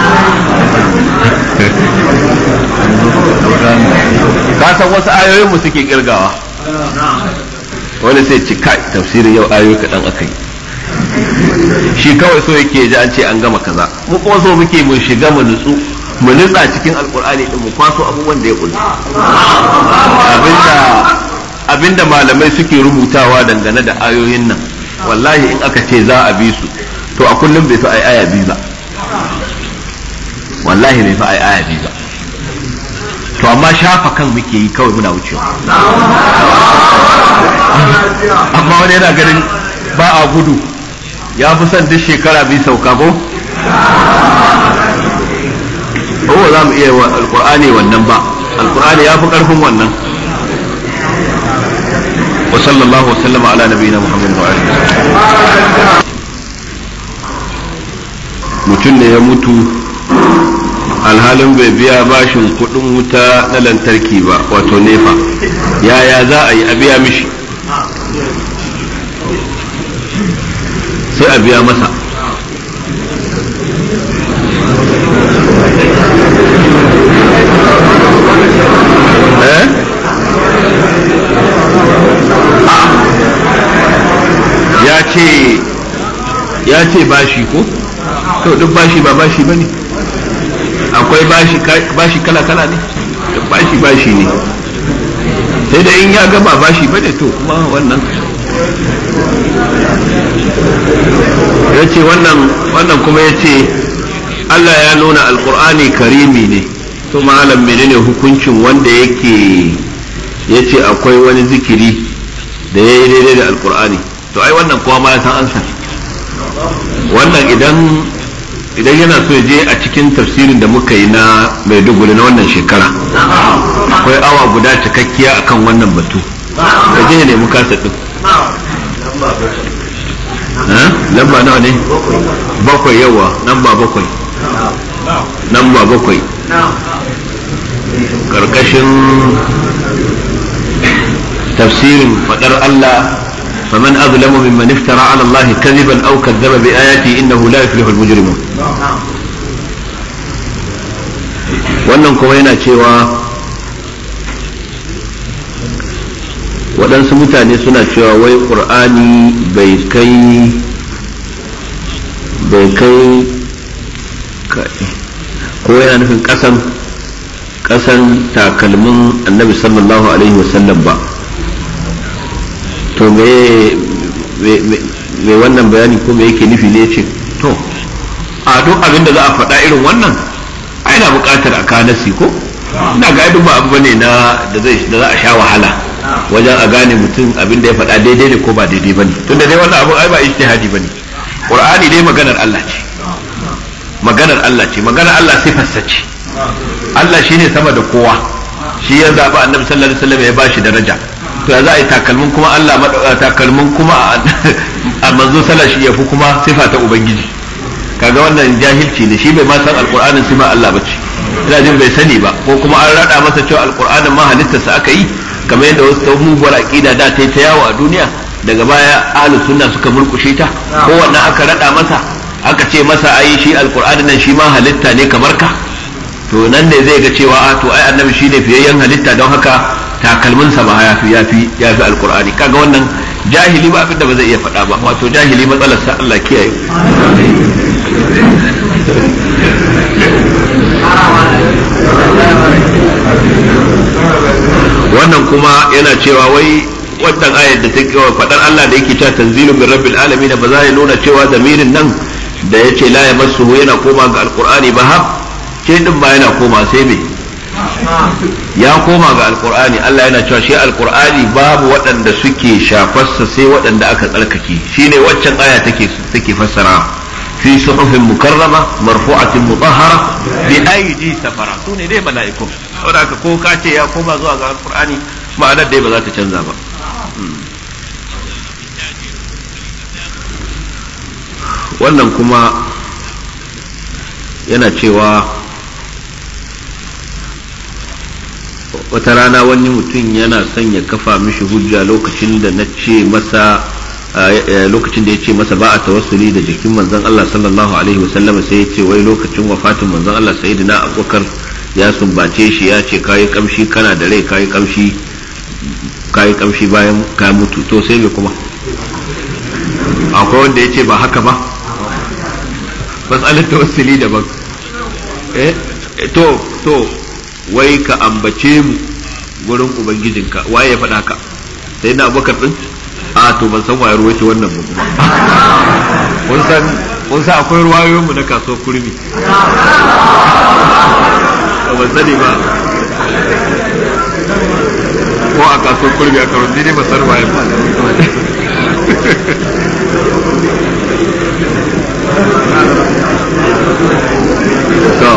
ka san wasu ayoyin mu suke kirgawa wani sai ci kai tafsirin yau ayoyi kaɗan aka yi shi kawai so yake ji an ce an gama kaza mu kuma so muke mu shiga mu nutsu mu nutsa cikin alkur'ani din mu kwaso abubuwan da ya kulli abinda abinda malamai suke rubutawa dangane da ayoyin nan wallahi in aka ce za a bi su to a kullum bai fi ai aya biyu ba wallahi bai fi ai aya biyu ba to amma shafa kan muke yi kawai muna wucewa amma wani yana ganin ba a gudu ya fi son duk shekara bi sauka ko ko za mu iya alkur'ani wannan ba alkur'ani ya fi karfin wannan wa sallallahu wasallama ala nabiyina muhammad wa alihi mutum ne ya mutu alhalin bai biya bashin kudin wuta na lantarki ba wato nefa yaya za a yi a biya mishi sai a biya masa ya ce ya ce bashi ko to duk bashi ba bashi ba ne akwai bashi kala-kala ne duk bashi bashi ne sai da in ya gaba bashi ba ne to kuma wannan ya ce wannan kuma ya ce Allah ya nuna alkur'ani karimi ne to malam menene hukuncin wanda yake ya ce akwai wani zikiri da ya yi daidai da alkur'ani to ai wannan kowa ma ya san ansa wannan idan idan yana so ya je a cikin tafsirin da muka yi na maiduguri na wannan shekara akwai awa guda cikakkiya akan wannan batu ka je ne muka din lamba nawa ne bakwai yawa lamba bakwai lamba bakwai karkashin tafsirin fadar Allah فمن أظلم ممن افترى على الله كذبا أو كذب بآياته إنه لا يفلح المجرمون wannan kuma yana cewa waɗansu mutane suna cewa wai ƙur'ani bai kai bai kai ko yana nufin ƙasan ƙasan takalmin annabi sallallahu alaihi wasallam ba to me me wannan bayani ko me yake nufi ne ce to a duk abin da za a faɗa irin wannan ai na buƙatar a kanasi ko ina ga duk ba abu bane na da zai da za a sha wahala wajen a gane mutum abin da ya faɗa daidai ne ko ba daidai bane tunda dai wannan abu ai ba ijtihadi bane qur'ani dai maganar Allah ce maganar Allah ce maganar Allah sifarsa ce Allah shine sama da kowa shi ya zaɓi annabi sallallahu alaihi wasallam ya bashi daraja to ya za a yi takalmin kuma Allah takalmin kuma a manzo sallallahu shi ya fi kuma sifa ta ubangiji kaga wannan jahilci ne shi bai ma san alqur'anin sifa Allah bace ina jin bai sani ba ko kuma an rada masa cewa alqur'anin ma halittarsa aka yi kamar yadda wasu ta muguwar aqida da ta yi ta yawo a duniya daga baya ahlus sunna suka murkushe ta ko wannan aka rada masa aka ce masa ai shi alqur'anin nan shi ma halitta ne kamar ka to nan ne zai ga cewa a to ai annabi shine fiyayyen halitta don haka takalminsa ba yafi yafi yafi alqur'ani kaga wannan jahili ba abinda ba zai iya faɗa ba wato jahili matsalar sa Allah kiyaye wannan kuma yana cewa wai wannan ayar da take faɗar Allah da yake cewa tanzilun min rabbil alamin ba za ya nuna cewa zamirin nan da yace la yamassuhu yana koma ga alqur'ani ba har ce din ba yana koma sai me ya koma ga alkur'ani Allah yana cewa shi alkur'ani babu waɗanda suke shafarsa sai waɗanda aka tsarkake shine waccan aya take take fassara fi suhufin mukarrama marfu'atin mutahhara bi aidi safara su ne dai mala'iku saboda haka ko ka ce ya koma zuwa ga alkur'ani ma'anar dai ba za ta canza ba wannan kuma yana cewa wata rana wani mutum yana son ya kafa mishi hujja lokacin da na ce masa lokacin da ya ce masa ba a tawassuli da jikin manzon Allah sallallahu alaihi wasallam sai ya ce wai lokacin wafatin manzon Allah sayyidina Abubakar ya sumbace shi ya ce kayi kamshi kana da rai kayi kamshi kayi kamshi bayan ka mutu to sai me kuma akwai wanda ya ce ba haka ba matsalar tawassuli daban eh to to wai ka ambace mu gurin ubangijinka waye ya faɗa ka sai na abubakar din a to ban san waye ruwace wannan ba kuma kun san kun san akwai ruwayoyin mu na kaso kurmi to ban sani ba ko a kaso kurmi a karo ne ba san waye ba to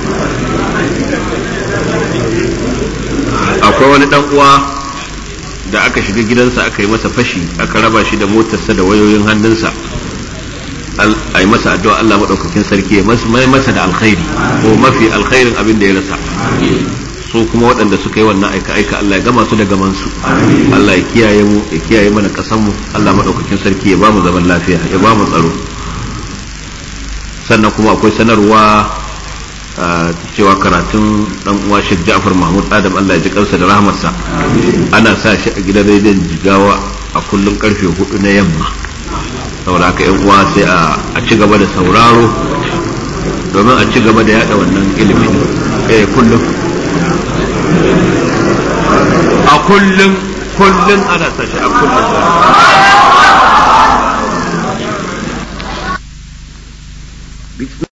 akwai wani dan uwa da aka shiga gidansa aka yi masa fashi aka raba shi da motarsa da wayoyin hannunsa a yi masa addu'a Allah maɗaukakin sarki ya mai masa da alkhairi ko mafi alkhairin abin da ya rasa su kuma waɗanda suka yi wannan aika aika Allah ya gama su da gaman su Allah ya kiyaye mu ya kiyaye mana ƙasar mu Allah maɗaukakin sarki ya ba mu zaman lafiya ya ba mu tsaro sannan kuma akwai sanarwa cewa karatun dan uwa Sheikh Ja'far Mahmud Adam Allah ya ji kansa da rahmarsa ana sa shi a gidan rediyon Jigawa a kullum karfe hudu na yamma saboda haka yan uwa sai a ci gaba da sauraro domin a ci gaba da yada wannan ilimin eh kullum a kullum kullum ana sa shi a kullum